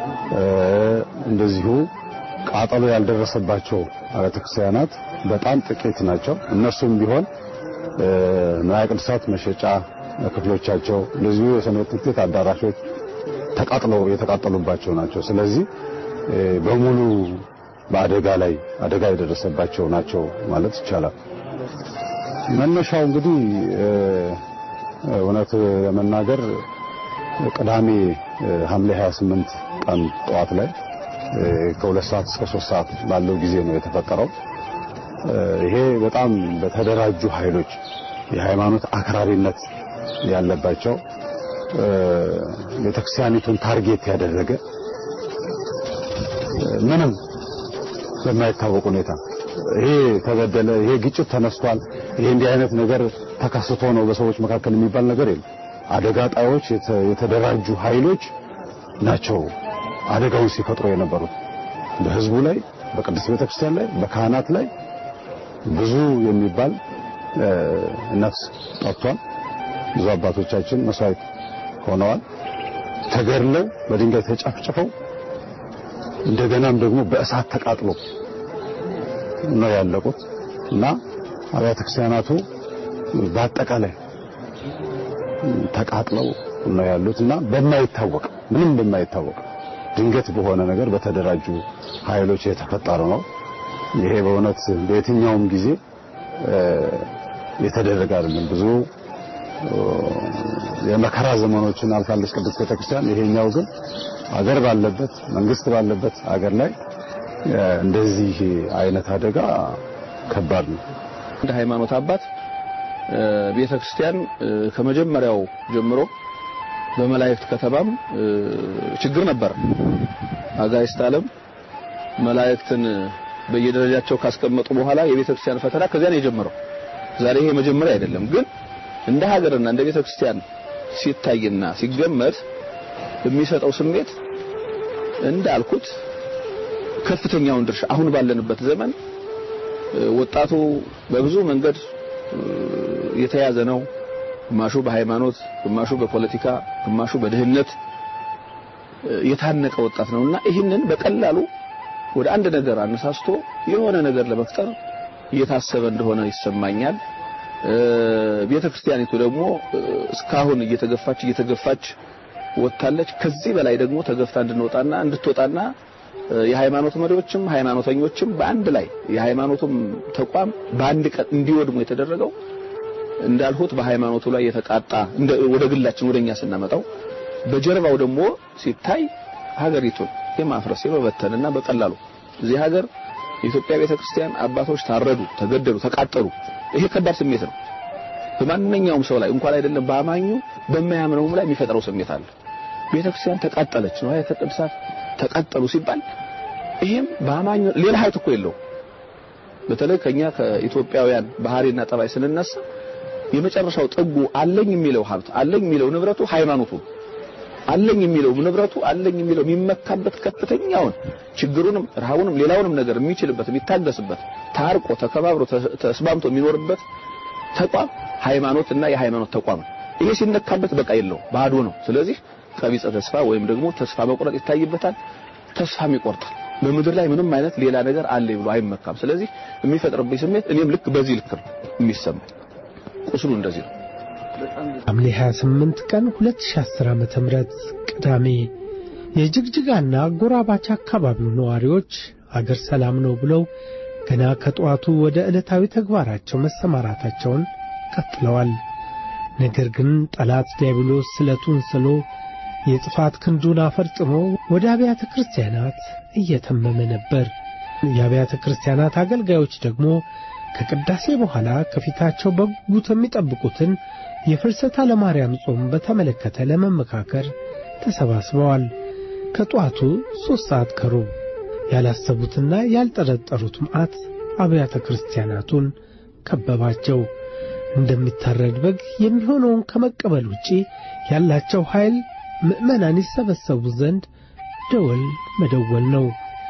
እንደዚሁ ቃጠሎ ያልደረሰባቸው አብያተ ክርስቲያናት በጣም ጥቂት ናቸው። እነሱም ቢሆን ንዋየ ቅድሳት መሸጫ ክፍሎቻቸው እንደዚሁ የሰንበት ትምህርት ቤት አዳራሾች ተቃጥለው የተቃጠሉባቸው ናቸው። ስለዚህ በሙሉ በአደጋ ላይ አደጋ የደረሰባቸው ናቸው ማለት ይቻላል። መነሻው እንግዲህ እውነት ለመናገር ቅዳሜ ሐምሌ 28 ቀን ጠዋት ላይ ከሁለት ሰዓት እስከ ሶስት ሰዓት ባለው ጊዜ ነው የተፈጠረው። ይሄ በጣም በተደራጁ ኃይሎች የሃይማኖት አክራሪነት ያለባቸው ቤተክርስቲያኒቱን ታርጌት ያደረገ ምንም በማይታወቅ ሁኔታ ይሄ ተበደለ፣ ይሄ ግጭት ተነስቷል፣ ይሄ እንዲህ አይነት ነገር ተከስቶ ነው በሰዎች መካከል የሚባል ነገር የለም። አደጋ ጣዮች የተደራጁ ኃይሎች ናቸው አደጋውን ሲፈጥሩ የነበሩት በህዝቡ ላይ፣ በቅድስት ቤተክርስቲያን ላይ፣ በካህናት ላይ ብዙ የሚባል ነፍስ ጠፍቷል። ብዙ አባቶቻችን መስዋዕት ሆነዋል። ተገድለው በድንጋይ ተጨፍጭፈው እንደገናም ደግሞ በእሳት ተቃጥሎ ነው ያለቁት እና አብያተ ክርስቲያናቱ በአጠቃላይ ተቃጥለው ነው ያሉት እና በማይታወቅ ምንም በማይታወቅ ድንገት በሆነ ነገር በተደራጁ ኃይሎች የተፈጠረ ነው። ይሄ በእውነት በየትኛውም ጊዜ የተደረገ አይደለም። ብዙ የመከራ ዘመኖችን አልፋለች ቅድስት ቤተክርስቲያን። ይሄኛው ግን አገር ባለበት መንግስት ባለበት አገር ላይ እንደዚህ አይነት አደጋ ከባድ ነው። እንደ ሃይማኖት አባት ቤተ ክርስቲያን ከመጀመሪያው ጀምሮ በመላእክት ከተማም ችግር ነበር። አጋዕዝተ ዓለም መላእክትን በየደረጃቸው ካስቀመጡ በኋላ የቤተ ክርስቲያን ፈተና ከዚያ ነው የጀመረው። ዛሬ ይሄ መጀመሪያ አይደለም፣ ግን እንደ ሀገርና እንደ ቤተ ክርስቲያን ሲታይና ሲገመት የሚሰጠው ስሜት እንዳልኩት ከፍተኛውን ድርሻ አሁን ባለንበት ዘመን ወጣቱ በብዙ መንገድ የተያዘ ነው። ግማሹ በሃይማኖት፣ ግማሹ በፖለቲካ፣ ግማሹ በድህነት የታነቀ ወጣት ነውና ይህንን በቀላሉ ወደ አንድ ነገር አነሳስቶ የሆነ ነገር ለመፍጠር እየታሰበ እንደሆነ ይሰማኛል። ቤተ ክርስቲያኒቱ ደግሞ እስካሁን እየተገፋች እየተገፋች ወጥታለች። ከዚህ በላይ ደግሞ ተገፍታ እንድንወጣና እንድትወጣና የሃይማኖት መሪዎችም ሃይማኖተኞችም በአንድ ላይ የሃይማኖቱም ተቋም በአንድ ቀን እንዲወድሙ የተደረገው እንዳልሁት በሃይማኖቱ ላይ የተቃጣ ወደ ግላችን ወደኛ ስናመጣው በጀርባው ደግሞ ሲታይ ሀገሪቱን የማፍረስ የመበተንና በቀላሉ እዚህ ሀገር የኢትዮጵያ ቤተክርስቲያን አባቶች ታረዱ፣ ተገደሉ፣ ተቃጠሉ። ይሄ ከባድ ስሜት ነው። በማንኛውም ሰው ላይ እንኳን አይደለም በአማኙ በማያምነውም ላይ የሚፈጥረው ስሜት አለ። ቤተክርስቲያን ተቃጠለች ነው ቅዱሳት ተቃጠሉ ሲባል ይሄም በአማኙ ሌላ ሀብት እኮ የለው። በተለይ ከኛ ከኢትዮጵያውያን ባህሪና ጠባይ ስንነሳ የመጨረሻው ጥጉ አለኝ የሚለው ሀብት አለኝ የሚለው ንብረቱ ሃይማኖቱ አለኝ የሚለው ንብረቱ አለኝ የሚለው የሚመካበት ከፍተኛውን ችግሩንም ረሃቡንም ሌላውንም ነገር የሚችልበት የሚታገስበት ታርቆ ተከባብሮ ተስማምቶ የሚኖርበት ተቋም ሃይማኖትና የሃይማኖት ተቋም ነው። ይሄ ሲነካበት በቃ የለው ባዶ ነው። ስለዚህ ቀቢጸ ተስፋ ወይም ደግሞ ተስፋ መቁረጥ ይታይበታል። ተስፋም ይቆርጣል። በምድር ላይ ምንም አይነት ሌላ ነገር አለ ብሎ አይመካም። ስለዚህ የሚፈጥርብኝ ስሜት እኔም ልክ በዚህ ልክ ነው የሚሰማኝ። ቁስሉ እንደዚህ ነው። ሐምሌ 28 ቀን 2010 ዓመተ ምህረት ቅዳሜ የጅግጅጋና አጎራባች አካባቢው ነዋሪዎች አገር ሰላም ነው ብለው ገና ከጠዋቱ ወደ ዕለታዊ ተግባራቸው መሰማራታቸውን ቀጥለዋል። ነገር ግን ጠላት ዲያብሎስ ስለቱን ስሎ የጥፋት ክንዱን አፈርጥሞ ወደ አብያተ ክርስቲያናት እየተመመ ነበር። የአብያተ ክርስቲያናት አገልጋዮች ደግሞ ከቅዳሴ በኋላ ከፊታቸው በጉጉት የሚጠብቁትን የፍልሰታ ለማርያም ጾም በተመለከተ ለመመካከር ተሰባስበዋል። ከጠዋቱ ሦስት ሰዓት ከሩብ ያላሰቡትና ያልጠረጠሩት መዓት አብያተ ክርስቲያናቱን ከበባቸው። እንደሚታረድ በግ የሚሆነውን ከመቀበል ውጪ ያላቸው ኃይል ምዕመናን ይሰበሰቡ ዘንድ ደወል መደወል ነው።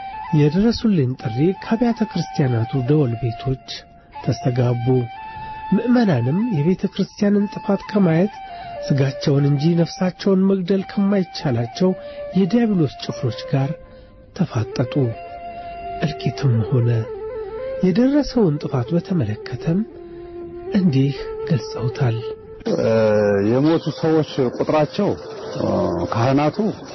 የድረሱልኝ ጥሪ ከአብያተ ክርስቲያናቱ ደወል ቤቶች ተስተጋቡ። ምዕመናንም የቤተ ክርስቲያንን ጥፋት ከማየት ሥጋቸውን እንጂ ነፍሳቸውን መግደል ከማይቻላቸው የዲያብሎስ ጭፍሮች ጋር ተፋጠጡ። እልቂትም ሆነ። የደረሰውን ጥፋት በተመለከተም እንዲህ ገልጸውታል። የሞቱ ሰዎች ቁጥራቸው ካህናቱ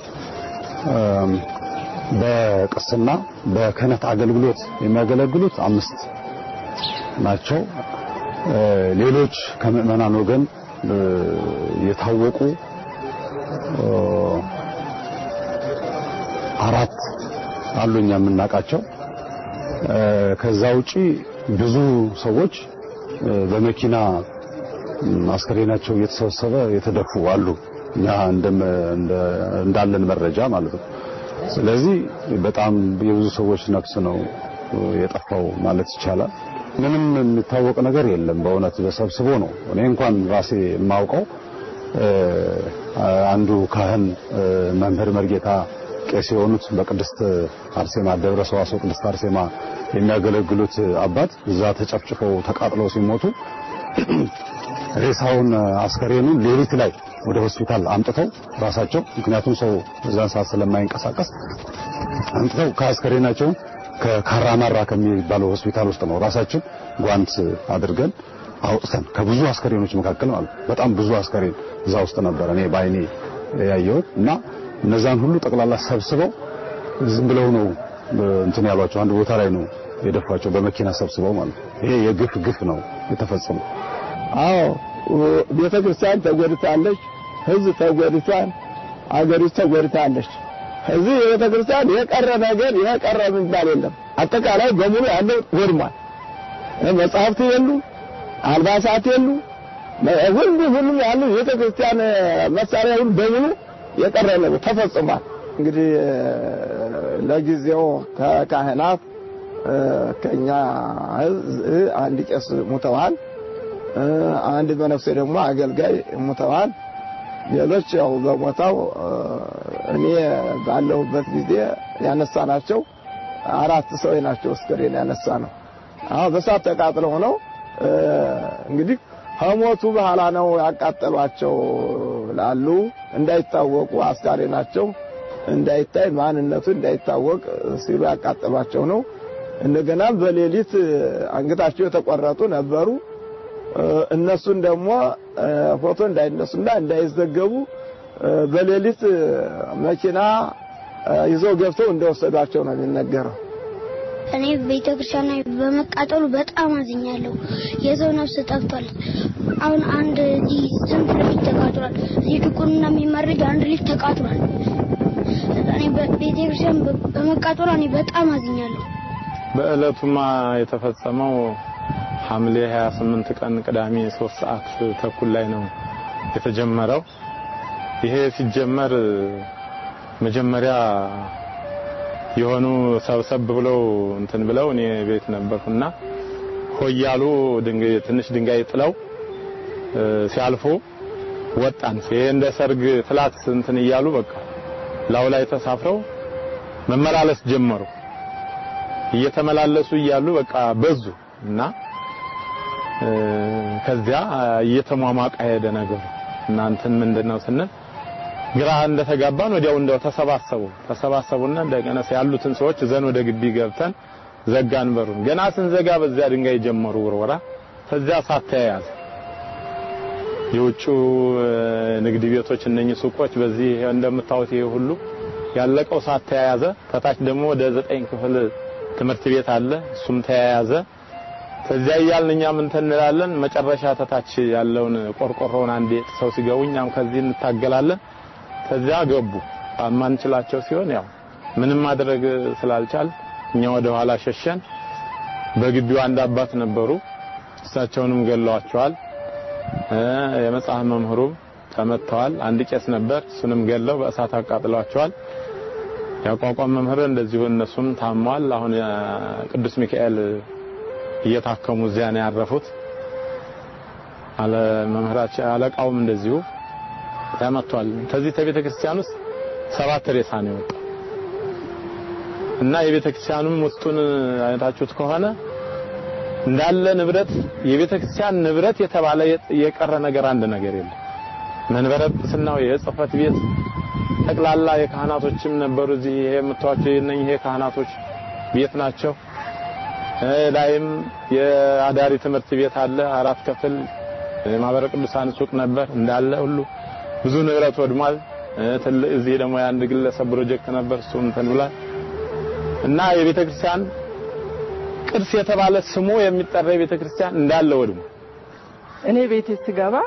በቅስና በክህነት አገልግሎት የሚያገለግሉት አምስት ናቸው። ሌሎች ከምዕመናን ወገን የታወቁ አራት አሉ እኛ የምናውቃቸው። ከዛ ውጪ ብዙ ሰዎች በመኪና አስከሬናቸው እየተሰበሰበ የተደፉ አሉ። እኛ እንዳለን መረጃ ማለት ነው። ስለዚህ በጣም የብዙ ሰዎች ነፍስ ነው የጠፋው ማለት ይቻላል። ምንም የሚታወቅ ነገር የለም። በእውነት ተሰብስቦ ነው። እኔ እንኳን ራሴ የማውቀው አንዱ ካህን መምህር መርጌታ ቄስ የሆኑት በቅድስት አርሴማ ደብረ ሰዋስው ቅድስት አርሴማ የሚያገለግሉት አባት እዛ ተጨፍጭፈው ተቃጥለው ሲሞቱ ሬሳውን አስከሬኑን ሌሊት ላይ ወደ ሆስፒታል አምጥተው ራሳቸው ምክንያቱም ሰው እዛን ሰዓት ስለማይንቀሳቀስ አምጥተው ከአስከሬናቸው ከካራማራ ከሚባለው ሆስፒታል ውስጥ ነው ራሳችን ጓንት አድርገን አውጥተን ከብዙ አስከሬኖች መካከል ማለት በጣም ብዙ አስከሬን እዛ ውስጥ ነበር እኔ ባይኔ ያየሁት እና እነዛን ሁሉ ጠቅላላ ሰብስበው ዝም ብለው ነው እንትን ያሏቸው አንድ ቦታ ላይ ነው የደፏቸው በመኪና ሰብስበው ማለት ይሄ የግፍ ግፍ ነው የተፈጸመው አዎ ቤተ ክርስቲያን ተጎድታለች፣ ህዝብ ተጎድቷል፣ አገሪቱ ተጎድታለች። እዚህ የቤተ ክርስቲያን የቀረ ነገር የቀረ የሚባል የለም። አጠቃላይ በሙሉ ያለው ወድሟል። መጽሐፍት የሉ፣ አልባሳት የሉ፣ ሁሉ ሁሉም ያሉ የቤተ ክርስቲያን መሳሪያ ሁሉ በሙሉ የቀረ ነው ተፈጽሟል። እንግዲህ ለጊዜው ከካህናት ከኛ አንድ ቄስ ሙተዋል። አንድ በነፍሴ ደግሞ አገልጋይ ሙተዋል። ሌሎች ያው በቦታው እኔ ባለሁበት ጊዜ ያነሳናቸው አራት ሰው ናቸው። አስከሬን ያነሳ ነው። አሁን በሳት ተቃጥለው ነው እንግዲህ ከሞቱ በኋላ ነው ያቃጠሏቸው ላሉ እንዳይታወቁ አስከሬናቸው እንዳይታይ ማንነቱ እንዳይታወቅ ሲሉ ያቃጠሏቸው ነው። እንደገና በሌሊት አንገታቸው የተቆረጡ ነበሩ። እነሱን ደግሞ ፎቶ እንዳይነሱና እንዳይዘገቡ በሌሊት መኪና ይዘው ገብተው እንደወሰዷቸው ነው የሚነገረው። እኔ ቤተ ክርስቲያን ላይ በመቃጠሉ በጣም አዝኛለሁ። የሰው ነፍስ ጠፍቷል። አሁን አንድ እዚህ ስንት ልጅ ተቃጥሏል። እዚህ ድቁንና የሚመረጅ አንድ ልጅ ተቃጥሏል። እኔ ቤተ ክርስቲያን በመቃጠሉ እኔ በጣም አዝኛለሁ። በእለቱማ የተፈጸመው ሐምሌ 28 ቀን ቅዳሜ 3 ሰዓት ተኩል ላይ ነው የተጀመረው። ይሄ ሲጀመር መጀመሪያ የሆኑ ሰብሰብ ብለው እንትን ብለው እኔ ቤት ነበርኩና ሆያሉ ድንጋይ ትንሽ ድንጋይ ጥለው ሲያልፉ ወጣን። ይሄ እንደ ሰርግ ፍላት እንትን እያሉ በቃ ላው ላይ ተሳፍረው መመላለስ ጀመሩ። እየተመላለሱ እያሉ በቃ በዙ እና ከዚያ እየተሟሟቀ ሄደ ነገሩ። እናንተን ምንድነው ስንል ግራ እንደተጋባን ወዲያው እንደው ተሰባሰቡ ተሰባሰቡና እንደገና ያሉትን ሰዎች ዘን ወደ ግቢ ገብተን ዘጋን በሩን። ገና ስንዘጋ በዚያ ድንጋይ ጀመሩ ውርወራ። ከዚያ እሳት ተያያዘ። የውጩ ንግድ ቤቶች እነኚህ ሱቆች በዚህ እንደምታዩት ይሄ ሁሉ ያለቀው እሳት ተያያዘ። ከታች ደግሞ ወደ ዘጠኝ ክፍል ትምህርት ቤት አለ፣ እሱም ተያያዘ። ከዚያ እያልን እኛም እንትን እንላለን። መጨረሻ ተታች ያለውን ቆርቆሮውን አንዴ ጥሰው ሲገቡ እኛም ከዚህ እንታገላለን። ከዚያ ገቡ። ማንችላቸው ሲሆን ያው ምንም ማድረግ ስላልቻል እኛ ወደ ኋላ ሸሸን። በግቢው አንድ አባት ነበሩ። እሳቸውንም ገለዋቸዋል። የመጽሐፍ መምህሩም ተመተዋል። አንድ ቄስ ነበር፣ እሱንም ገለው በእሳት አቃጥለዋቸዋል። ያቋቋም መምህር እንደዚሁ እነሱም ታመዋል። አሁን ቅዱስ ሚካኤል እየታከሙ እዚያ ነው ያረፉት። አለ መምህራችን አለቃውም እንደዚሁ ተመቷል። ከዚህ ከቤተ ክርስቲያን ውስጥ ሰባት ሬሳ ነው የወጣው እና የቤተ ክርስቲያኑም ውስጡን አይታችሁት ከሆነ እንዳለ ንብረት የቤተ ክርስቲያን ንብረት የተባለ የቀረ ነገር አንድ ነገር የለም። መንበረ ጵጵስናው የጽህፈት ቤት ጠቅላላ የካህናቶችም ነበሩ። እዚህ ይሄ የምታዩቸው የእነኝህ የካህናቶች ቤት ናቸው። ላይም የአዳሪ ትምህርት ቤት አለ። አራት ክፍል የማህበረ ቅዱሳን ሱቅ ነበር እንዳለ ሁሉ ብዙ ንብረት ወድሟል። ትልቅ እዚህ ደግሞ የአንድ ግለሰብ ፕሮጀክት ነበር እሱ እንትን ብሏል እና የቤተ ክርስቲያን ቅርስ የተባለ ስሙ የሚጠራ የቤተ ክርስቲያን እንዳለ ወድሞ እኔ ቤቴ ስገባ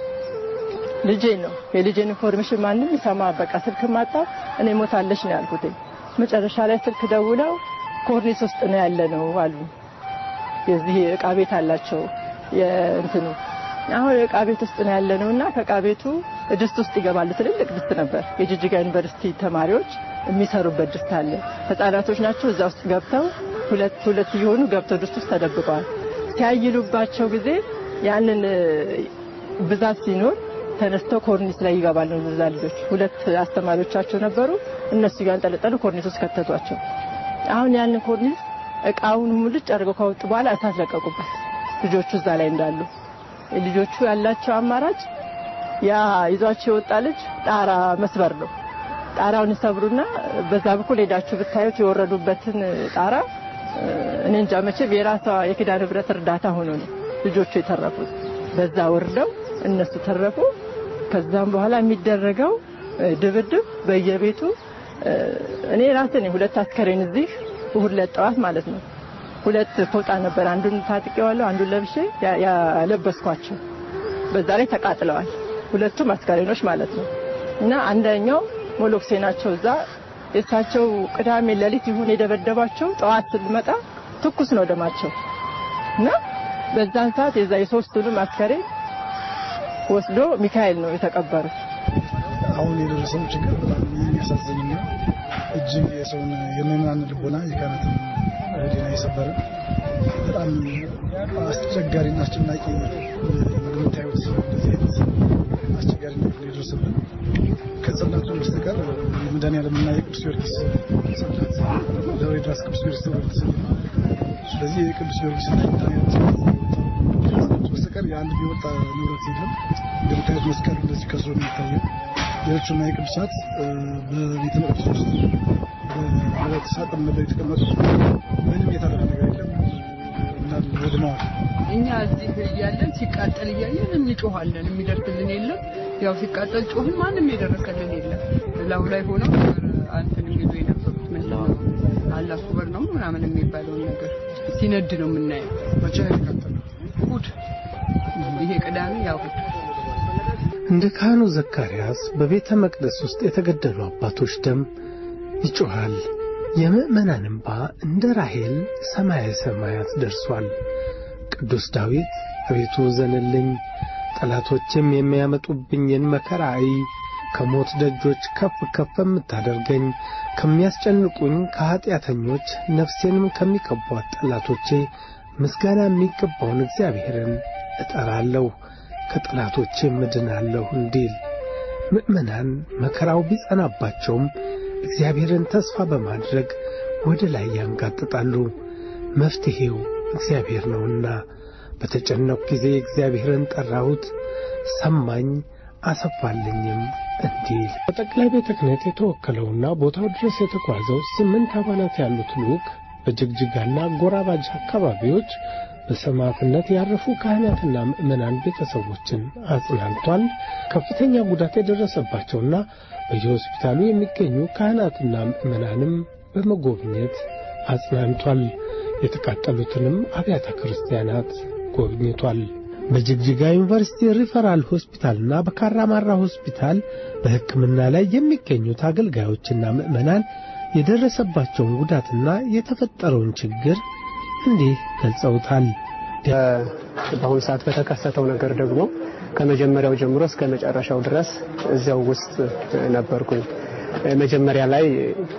ልጄ ነው የልጄን ኢንፎርሜሽን ማንም ይሰማ በቃ ስልክ ማጣ እኔ ሞታለች ነው ያልኩት። መጨረሻ ላይ ስልክ ደውለው ኮርኒስ ውስጥ ነው ያለ ነው አሉ። የዚህ እቃ ቤት አላቸው የእንትኑ አሁን እቃ ቤት ውስጥ ነው ያለ ነውና ከእቃ ቤቱ ድስት ውስጥ ይገባሉ። ትልልቅ ድስት ነበር። የጅጅጋ ዩኒቨርሲቲ ተማሪዎች የሚሰሩበት ድስት አለ። ህጻናቶች ናቸው። እዛ ውስጥ ገብተው ሁለት ሁለት እየሆኑ ገብተው ድስት ውስጥ ተደብቀዋል። ሲያይሉባቸው ጊዜ ያንን ብዛት ሲኖር ተነስተው ኮርኒስ ላይ ይገባሉ። እዛ ልጆች ሁለት አስተማሪዎቻቸው ነበሩ። እነሱ እያንጠለጠሉ ኮርኒስ ውስጥ ከተቷቸው። አሁን ያንን ኮርኒስ እቃውን ሙልጭ አድርገው ካወጡ በኋላ እሳት ለቀቁበት። ልጆቹ እዛ ላይ እንዳሉ ልጆቹ ያላቸው አማራጭ ያ ይዟቸው የወጣ ልጅ ጣራ መስበር ነው። ጣራውን ይሰብሩና በዛ በኩል ሄዳችሁ ብታዩት የወረዱበትን ጣራ እኔ እንጃ መቼም የራሷ የኪዳነ ምሕረት እርዳታ ሆኖ ነው ልጆቹ የተረፉት። በዛ ወርደው እነሱ ተረፉ። ከዛም በኋላ የሚደረገው ድብድብ በየቤቱ እኔ ራሴ ነኝ ሁለት አስከሬን እዚህ እሁድ ዕለት ጠዋት ማለት ነው ሁለት ፎጣ ነበር። አንዱን ታጥቄዋለሁ፣ አንዱን ለብሼ ያለበስኳቸው በዛ ላይ ተቃጥለዋል። ሁለቱም አስከሬኖች ማለት ነው እና አንደኛው ሞሎክሴ ናቸው። እዛ የእሳቸው ቅዳሜ ሌሊት ይሁን የደበደባቸው ጠዋት ስንመጣ ትኩስ ነው ደማቸው እና በዛን ሰዓት የዛ የሶስቱንም አስከሬን ወስዶ ሚካኤል ነው የተቀበሩት። አሁን የደረሰው ችግር በጣም የሚያሳዝንና እጅግ የሰውን የምዕመናን ልቦና የካህናትን ሕሊና የሰበረ በጣም አስቸጋሪና አስጨናቂ እንደምታዩት እንደዚህ አይነት አስቸጋሪ ነገር የደረሰብን ከጽላቱ በስተቀር የመድኃኒዓለምና የቅዱስ ጊዮርጊስ ጽላት ደብረ ድራስ ቅዱስ ጊዮርጊስ ተብሎ የተሰየመ ስለዚህ የቅዱስ ጊዮርጊስና የመድኃኒዓለም በስተቀር የአንድ ቢወጣ ንብረት የለም። እንደምታዩት መስቀል እንደዚህ ከስሮ የሚታየው ሌሎቹና የቅዱሳት በቤተ መቅደስ ውስጥ በብረት ሳጥን ነበር የተቀመጡት። ምንም የተረፈ ነገር የለም እንዳለ ወድመዋል። እኛ እዚህ እያለን ሲቃጠል እያየን እንጮኋለን። የሚደርስልን የለም። ያው ሲቃጠል ጮህን፣ ማንም የደረሰልን የለም። ላዩ ላይ ሆነው አንተን የሚሉ የነበሩት ምንድን ነው አላህ ኩበር ነው ምናምን የሚባለውን ነገር ሲነድ ነው የምናየው። መቼ ነው የተቃጠለው? እሑድ ይሄ ቅዳሜ ያው እሑድ እንደ ካህኑ ዘካርያስ በቤተ መቅደስ ውስጥ የተገደሉ አባቶች ደም ይጮኻል። የምዕመናን እንባ እንደ ራሔል ሰማየ ሰማያት ደርሷል። ቅዱስ ዳዊት አቤቱ ዘንልኝ፣ ጠላቶችም የሚያመጡብኝን መከራ አይ፣ ከሞት ደጆች ከፍ ከፍ የምታደርገኝ ከሚያስጨንቁኝ ከኀጢአተኞች ነፍሴንም ከሚቀቧት ጠላቶቼ ምስጋና የሚገባውን እግዚአብሔርን እጠራለሁ ከጠላቶቼም እድናለሁ እንዲል ምዕመናን መከራው ቢጸናባቸውም እግዚአብሔርን ተስፋ በማድረግ ወደ ላይ ያንጋጥጣሉ። መፍትሔው እግዚአብሔር ነውና በተጨነቁ ጊዜ እግዚአብሔርን ጠራሁት፣ ሰማኝ፣ አሰፋልኝም እንዲል በጠቅላይ ቤተ ክህነት የተወከለውና ቦታው ድረስ የተጓዘው ስምንት አባላት ያሉት ልዑክ በጅግጅጋና ጎራባጅ አካባቢዎች በሰማዕትነት ያረፉ ካህናትና ምዕመናን ቤተሰቦችን አጽናንቷል። ከፍተኛ ጉዳት የደረሰባቸውና በየሆስፒታሉ የሚገኙ ካህናትና ምዕመናንም በመጎብኘት አጽናንቷል። የተቃጠሉትንም አብያተ ክርስቲያናት ጎብኝቷል። በጅግጅጋ ዩኒቨርሲቲ ሪፈራል ሆስፒታልና በካራማራ ሆስፒታል በሕክምና ላይ የሚገኙት አገልጋዮችና ምዕመናን የደረሰባቸውን ጉዳትና የተፈጠረውን ችግር እንዲህ ገልጸውታል። በአሁኑ ሰዓት በተከሰተው ነገር ደግሞ ከመጀመሪያው ጀምሮ እስከ መጨረሻው ድረስ እዚያው ውስጥ ነበርኩኝ። መጀመሪያ ላይ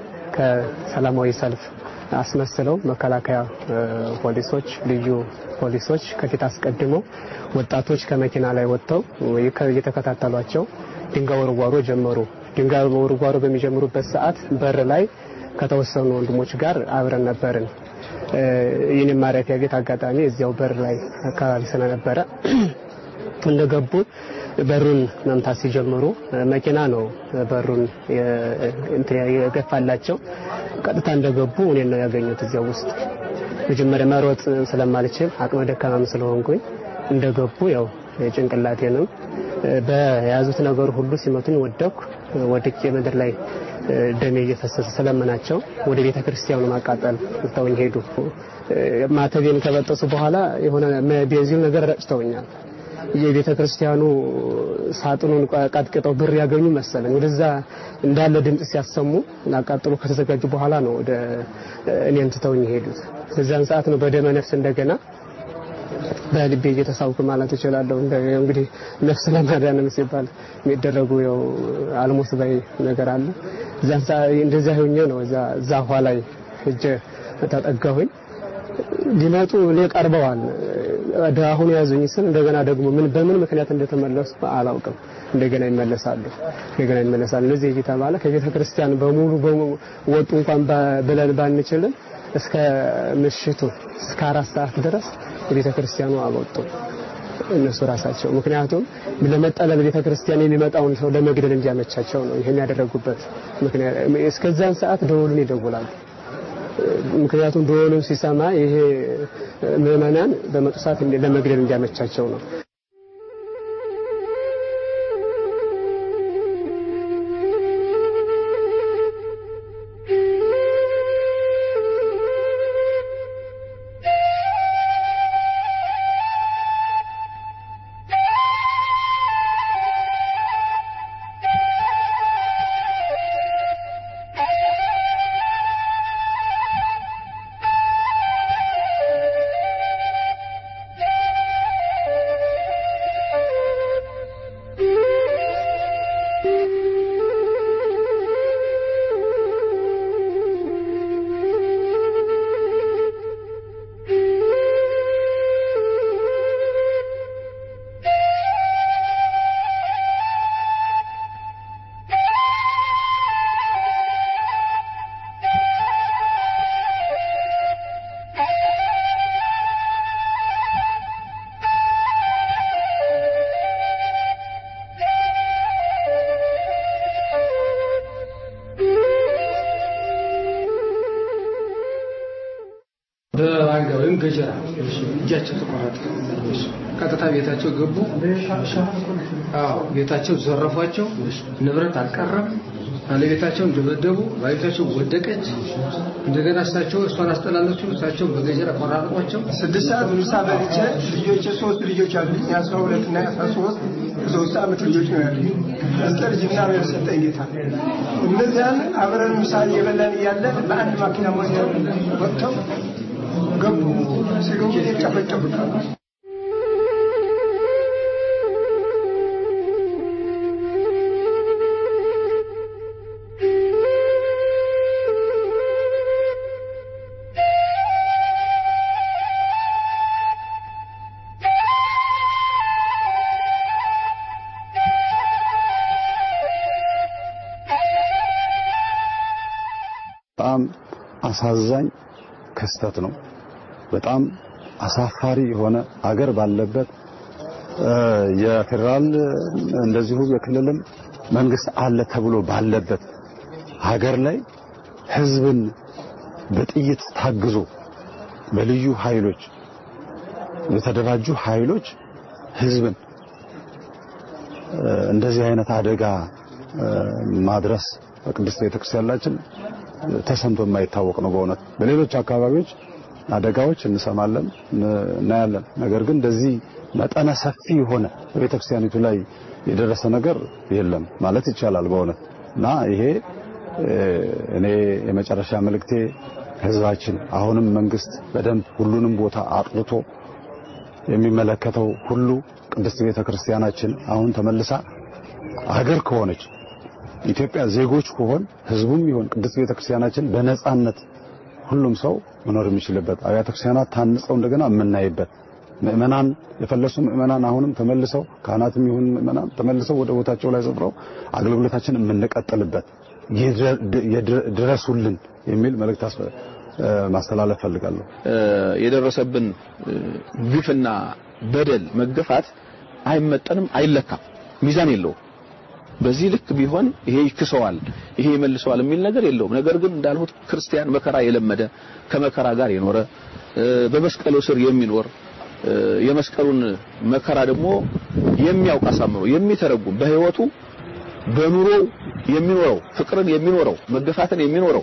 ከሰላማዊ ሰልፍ አስመስለው መከላከያ ፖሊሶች፣ ልዩ ፖሊሶች ከፊት አስቀድመው ወጣቶች ከመኪና ላይ ወጥተው እየተከታተሏቸው ድንጋይ ወርዋሮ ጀመሩ። ድንጋይ ወርዋሮ በሚጀምሩበት ሰዓት በር ላይ ከተወሰኑ ወንድሞች ጋር አብረን ነበርን። ይህን ማረፊያ ቤት አጋጣሚ እዚያው በር ላይ አካባቢ ስለነበረ እንደገቡ በሩን መምታት ሲጀምሩ መኪና ነው በሩን የገፋላቸው። ቀጥታ እንደገቡ እኔን ነው ያገኙት እዚያው ውስጥ። መጀመሪያ መሮጥ ስለማልችል አቅመ ደካማም ስለሆንኩኝ እንደገቡ ያው ጭንቅላቴንም በያዙት ነገር ሁሉ ሲመቱኝ ወደኩ። ወድቄ ምድር ላይ ደሜ እየፈሰሰ ስለምናቸው ወደ ቤተ ክርስቲያኑ ማቃጠል ትተውኝ ሄዱ። ማተቤን ከበጠሱ በኋላ የሆነ ቤንዚን ነገር ረጭተውኛል። የቤተ ክርስቲያኑ ሳጥኑን ቀጥቅጠው ብር ያገኙ መሰለኝ። ወደዛ እንዳለ ድምጽ ሲያሰሙ ላቃጥሉ ከተዘጋጁ በኋላ ነው ወደ እኔን ትተውኝ ሄዱት። በዛን ሰዓት ነው በደመ ነፍስ እንደገና በልቤ እየተሳብኩ ማለት እችላለሁ። እንግዲህ ነፍስ ለማዳንም ሲባል የሚደረጉ ያው አልሞት ባይ ነገር አለ። እዛን እንደዛ ሆኜ ነው እዛ ዛፏ ላይ እጀ ተጠጋሁኝ። ሊመጡ እኔ ቀርበዋል። አሁን ያዙኝ ስል እንደገና ደግሞ ምን በምን ምክንያት እንደተመለሱ አላውቅም። እንደገና ይመለሳሉ፣ እንደገና ይመለሳሉ። እንደዚህ እየተባለ ከቤተ ክርስቲያን በሙሉ ወጡ እንኳን ብለን ባንችልም እስከ ምሽቱ እስከ አራት ሰዓት ድረስ የቤተ ክርስቲያኑ አልወጡም እነሱ ራሳቸው። ምክንያቱም ለመጠለል ቤተ ክርስቲያን የሚመጣውን ሰው ለመግደል እንዲያመቻቸው ነው ይሄን ያደረጉበት ምክንያት። እስከዛን ሰዓት ደወሉን ይደውላሉ። ምክንያቱም ደወሉን ሲሰማ ይሄ ምዕመናን በመጡ ሰዓት ለመግደል እንዲያመቻቸው ነው። በዋንጋ ወይም ገጀራ እጃቸው ተቆረጠ። ቀጥታ ቤታቸው ገቡ። አዎ ቤታቸው ዘረፏቸው። ንብረት አልቀረም። ባለቤታቸውን ደበደቡ። ባለቤታቸው ወደቀች። እንደገና እሳቸው እሷን አስጠላለች። እሳቸው በገጀራ ቆራረጧቸው። ስድስት ሰዓት ምሳ በልቼ ልጆች ሶስት ልጆች አሉኝ። የአስራ ሁለት እና የአስራ ሶስት ሶስት ዓመት ልጆች ነው ያሉኝ። እስከ ልጅና ነው የሰጠኝ ጌታ። እነዚያን አብረን ምሳ እየበላን እያለ በአንድ ማኪና ወስደው ወጥተው ገቡ። ሲገቡ ጨፈጨፉታል። በጣም አሳዛኝ ክስተት ነው። በጣም አሳፋሪ የሆነ አገር ባለበት የፌዴራል እንደዚሁ የክልልም መንግስት አለ ተብሎ ባለበት ሀገር ላይ ህዝብን በጥይት ታግዞ በልዩ ኃይሎች የተደራጁ ኃይሎች ህዝብን እንደዚህ አይነት አደጋ ማድረስ በቅድስት ቤተክርስቲያናችን ተሰምቶ የማይታወቅ ነው። በእውነት በሌሎች አካባቢዎች አደጋዎች እንሰማለን፣ እናያለን። ነገር ግን እንደዚህ መጠነ ሰፊ የሆነ በቤተክርስቲያኒቱ ላይ የደረሰ ነገር የለም ማለት ይቻላል በእውነት እና ይሄ እኔ የመጨረሻ መልእክቴ ህዝባችን አሁንም መንግስት በደንብ ሁሉንም ቦታ አጥርቶ የሚመለከተው ሁሉ ቅድስት ቤተክርስቲያናችን አሁን ተመልሳ አገር ከሆነች ኢትዮጵያ ዜጎች ከሆን ህዝቡም ይሆን ቅድስት ቤተክርስቲያናችን በነጻነት ሁሉም ሰው መኖር የሚችልበት አብያተ ክርስቲያናት ታንጸው እንደገና የምናይበት ምእመናን የፈለሱ ምእመናን አሁንም ተመልሰው ካህናትም ይሁን ምእመናን ተመልሰው ወደ ቦታቸው ላይ ሰፍረው አገልግሎታችን የምንቀጥልበት ድረሱልን የሚል መልእክት ማስተላለፍ ፈልጋለሁ። የደረሰብን ግፍና በደል መገፋት አይመጠንም፣ አይለካም፣ ሚዛን የለውም። በዚህ ልክ ቢሆን ይሄ ይክሰዋል፣ ይሄ ይመልሰዋል የሚል ነገር የለውም። ነገር ግን እንዳልሁት ክርስቲያን መከራ የለመደ ከመከራ ጋር የኖረ በመስቀሉ ስር የሚኖር የመስቀሉን መከራ ደግሞ የሚያውቅ አሳምሮ የሚተረጉም በህይወቱ በኑሮው የሚኖረው ፍቅርን የሚኖረው መገፋትን የሚኖረው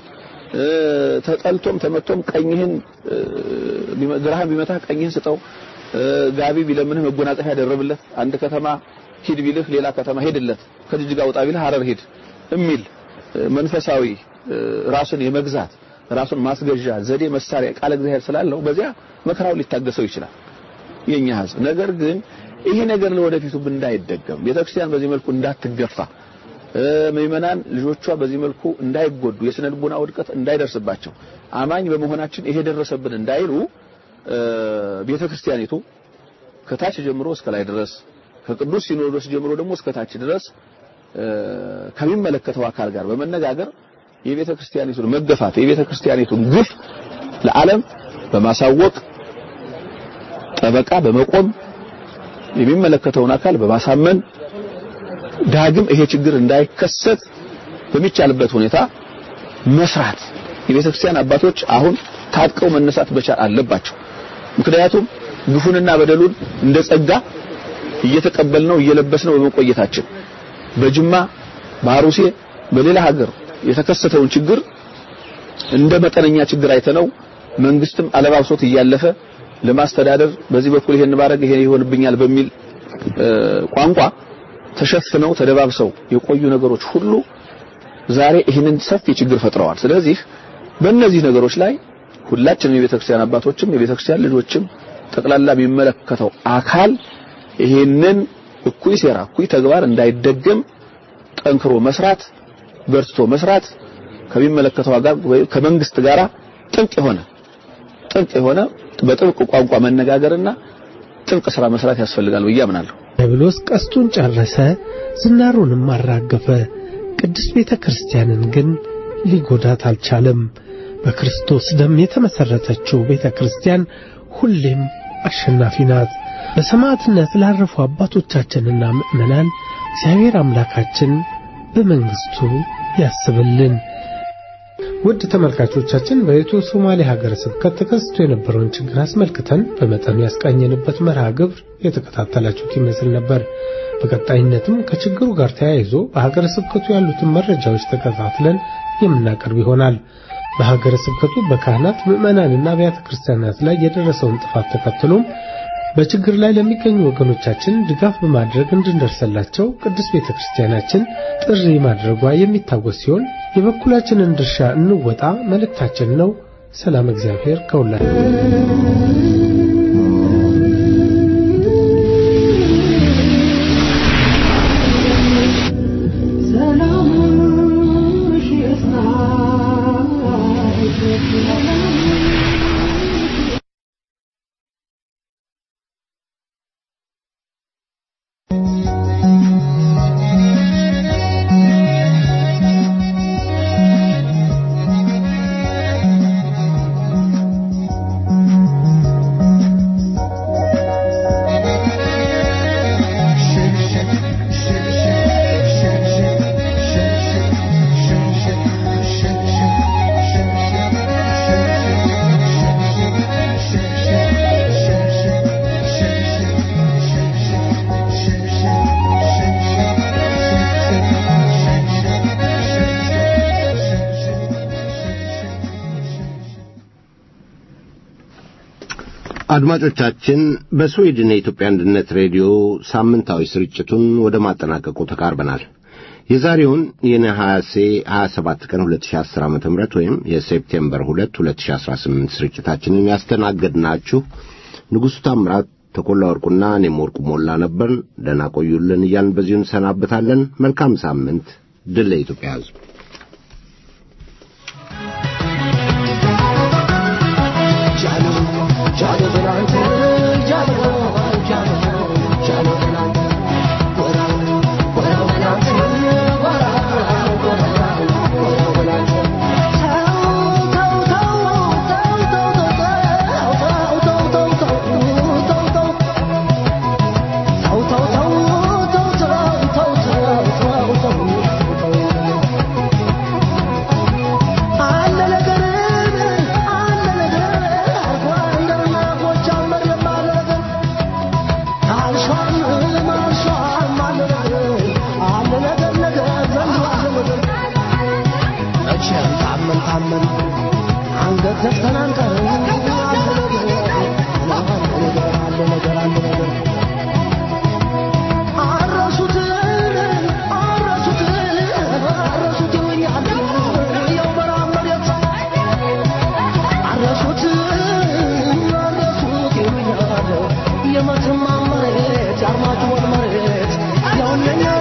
ተጠልቶም ተመቶም ቀኝህን ግራህን ቢመታህ ቀኝህን ስጠው፣ ጋቢ ቢለምንህ መጎናጸፊያ ያደረብለት፣ አንድ ከተማ ሂድ ቢልህ ሌላ ከተማ ሄድለት፣ ከጅጅጋ ውጣ ቢልህ ሀረር ሂድ የሚል መንፈሳዊ ራሱን የመግዛት ራሱን ማስገዣ ዘዴ መሳሪያ ቃል እግዚአብሔር ስላለው በዚያ መከራውን ሊታገሰው ይችላል የኛ ህዝብ። ነገር ግን ይሄ ነገር ለወደፊቱ እንዳይደገም ቤተክርስቲያን በዚህ መልኩ እንዳትገፋ ምእመናን ልጆቿ በዚህ መልኩ እንዳይጎዱ የስነ ልቦና ውድቀት እንዳይደርስባቸው አማኝ በመሆናችን ይሄ ደረሰብን እንዳይሉ ቤተክርስቲያኒቱ ከታች ጀምሮ እስከ ላይ ድረስ ከቅዱስ ሲኖዶስ ጀምሮ ደግሞ እስከ ታች ድረስ ከሚመለከተው አካል ጋር በመነጋገር የቤተ ክርስቲያኒቱን መገፋት የቤተ ክርስቲያኒቱን ግፍ ለዓለም በማሳወቅ ጠበቃ በመቆም የሚመለከተውን አካል በማሳመን ዳግም ይሄ ችግር እንዳይከሰት በሚቻልበት ሁኔታ መስራት የቤተ ክርስቲያን አባቶች አሁን ታጥቀው መነሳት መቻል አለባቸው። ምክንያቱም ግፉንና በደሉን እንደ ጸጋ እየተቀበልነው እየለበስነው በመቆየታችን በጅማ በአሩሴ በሌላ ሀገር የተከሰተውን ችግር እንደ መጠነኛ ችግር አይተነው መንግስትም አለባብሶት እያለፈ ለማስተዳደር በዚህ በኩል ይሄን ባረግ ይሄ ይሆንብኛል በሚል ቋንቋ ተሸፍነው ተደባብሰው የቆዩ ነገሮች ሁሉ ዛሬ ይህንን ሰፊ ችግር ፈጥረዋል። ስለዚህ በእነዚህ ነገሮች ላይ ሁላችንም የቤተክርስቲያን አባቶችም የቤተክርስቲያን ልጆችም ጠቅላላ የሚመለከተው አካል ይህንን እኩይ ሴራ እኩይ ተግባር እንዳይደገም ጠንክሮ መስራት በርትቶ መስራት ከሚመለከተው ጋር ወይም ከመንግስት ጋራ ጥብቅ የሆነ ጥብቅ የሆነ በጥብቅ ቋንቋ መነጋገርና ጥብቅ ስራ መስራት ያስፈልጋል ብዬ አምናለሁ። ዲያብሎስ ቀስቱን ጨረሰ፣ ዝናሩንም አራገፈ። ቅድስት ቤተ ክርስቲያንን ግን ሊጎዳት አልቻለም። በክርስቶስ ደም የተመሰረተችው ቤተ ክርስቲያን ሁሌም አሸናፊ ናት። በሰማዕትነት ላረፉ አባቶቻችንና ምእመናን እግዚአብሔር አምላካችን በመንግስቱ ያስብልን። ውድ ተመልካቾቻችን በኢትዮ ሶማሌ ሀገረ ስብከት ተከስቶ የነበረውን ችግር አስመልክተን በመጠኑ ያስቃኘንበት መርሃ ግብር የተከታተላችሁት ይመስል ነበር። በቀጣይነትም ከችግሩ ጋር ተያይዞ በሀገረ ስብከቱ ያሉትን መረጃዎች ተከታትለን የምናቀርብ ይሆናል። በሀገረ ስብከቱ በካህናት ምዕመናንና አብያተ ክርስቲያናት ላይ የደረሰውን ጥፋት ተከትሎም በችግር ላይ ለሚገኙ ወገኖቻችን ድጋፍ በማድረግ እንድንደርሰላቸው ቅዱስ ቤተ ክርስቲያናችን ጥሪ ማድረጓ የሚታወስ ሲሆን የበኩላችንን ድርሻ እንወጣ መልእክታችን ነው። ሰላም እግዚአብሔር ከሁላችን አድማጮቻችን በስዊድን የኢትዮጵያ አንድነት ሬዲዮ ሳምንታዊ ስርጭቱን ወደ ማጠናቀቁ ተቃርበናል። የዛሬውን የነሐሴ 27 ቀን 2010 ዓ.ም ወይም የሴፕቴምበር 2 2018 ስርጭታችንን ያስተናገድናችሁ ንጉሡ ታምራት፣ ተኮላ ወርቁና እኔም ወርቁ ሞላ ነበር። ደህና ቆዩልን እያልን በዚሁ እንሰናበታለን። መልካም ሳምንት። ድል ለኢትዮጵያ ሕዝብ። ተው ተው ዘግተን አንቀርም አለ ነገር አለ ነገር አለ ነገር አረሱት አረሱት አረሱት ይሉኛል ያው በረሃ መሬት አረሱት አረሱት ይሉኛል የመተማ መሬት የአርማጭሆን መሬት ያው የኛ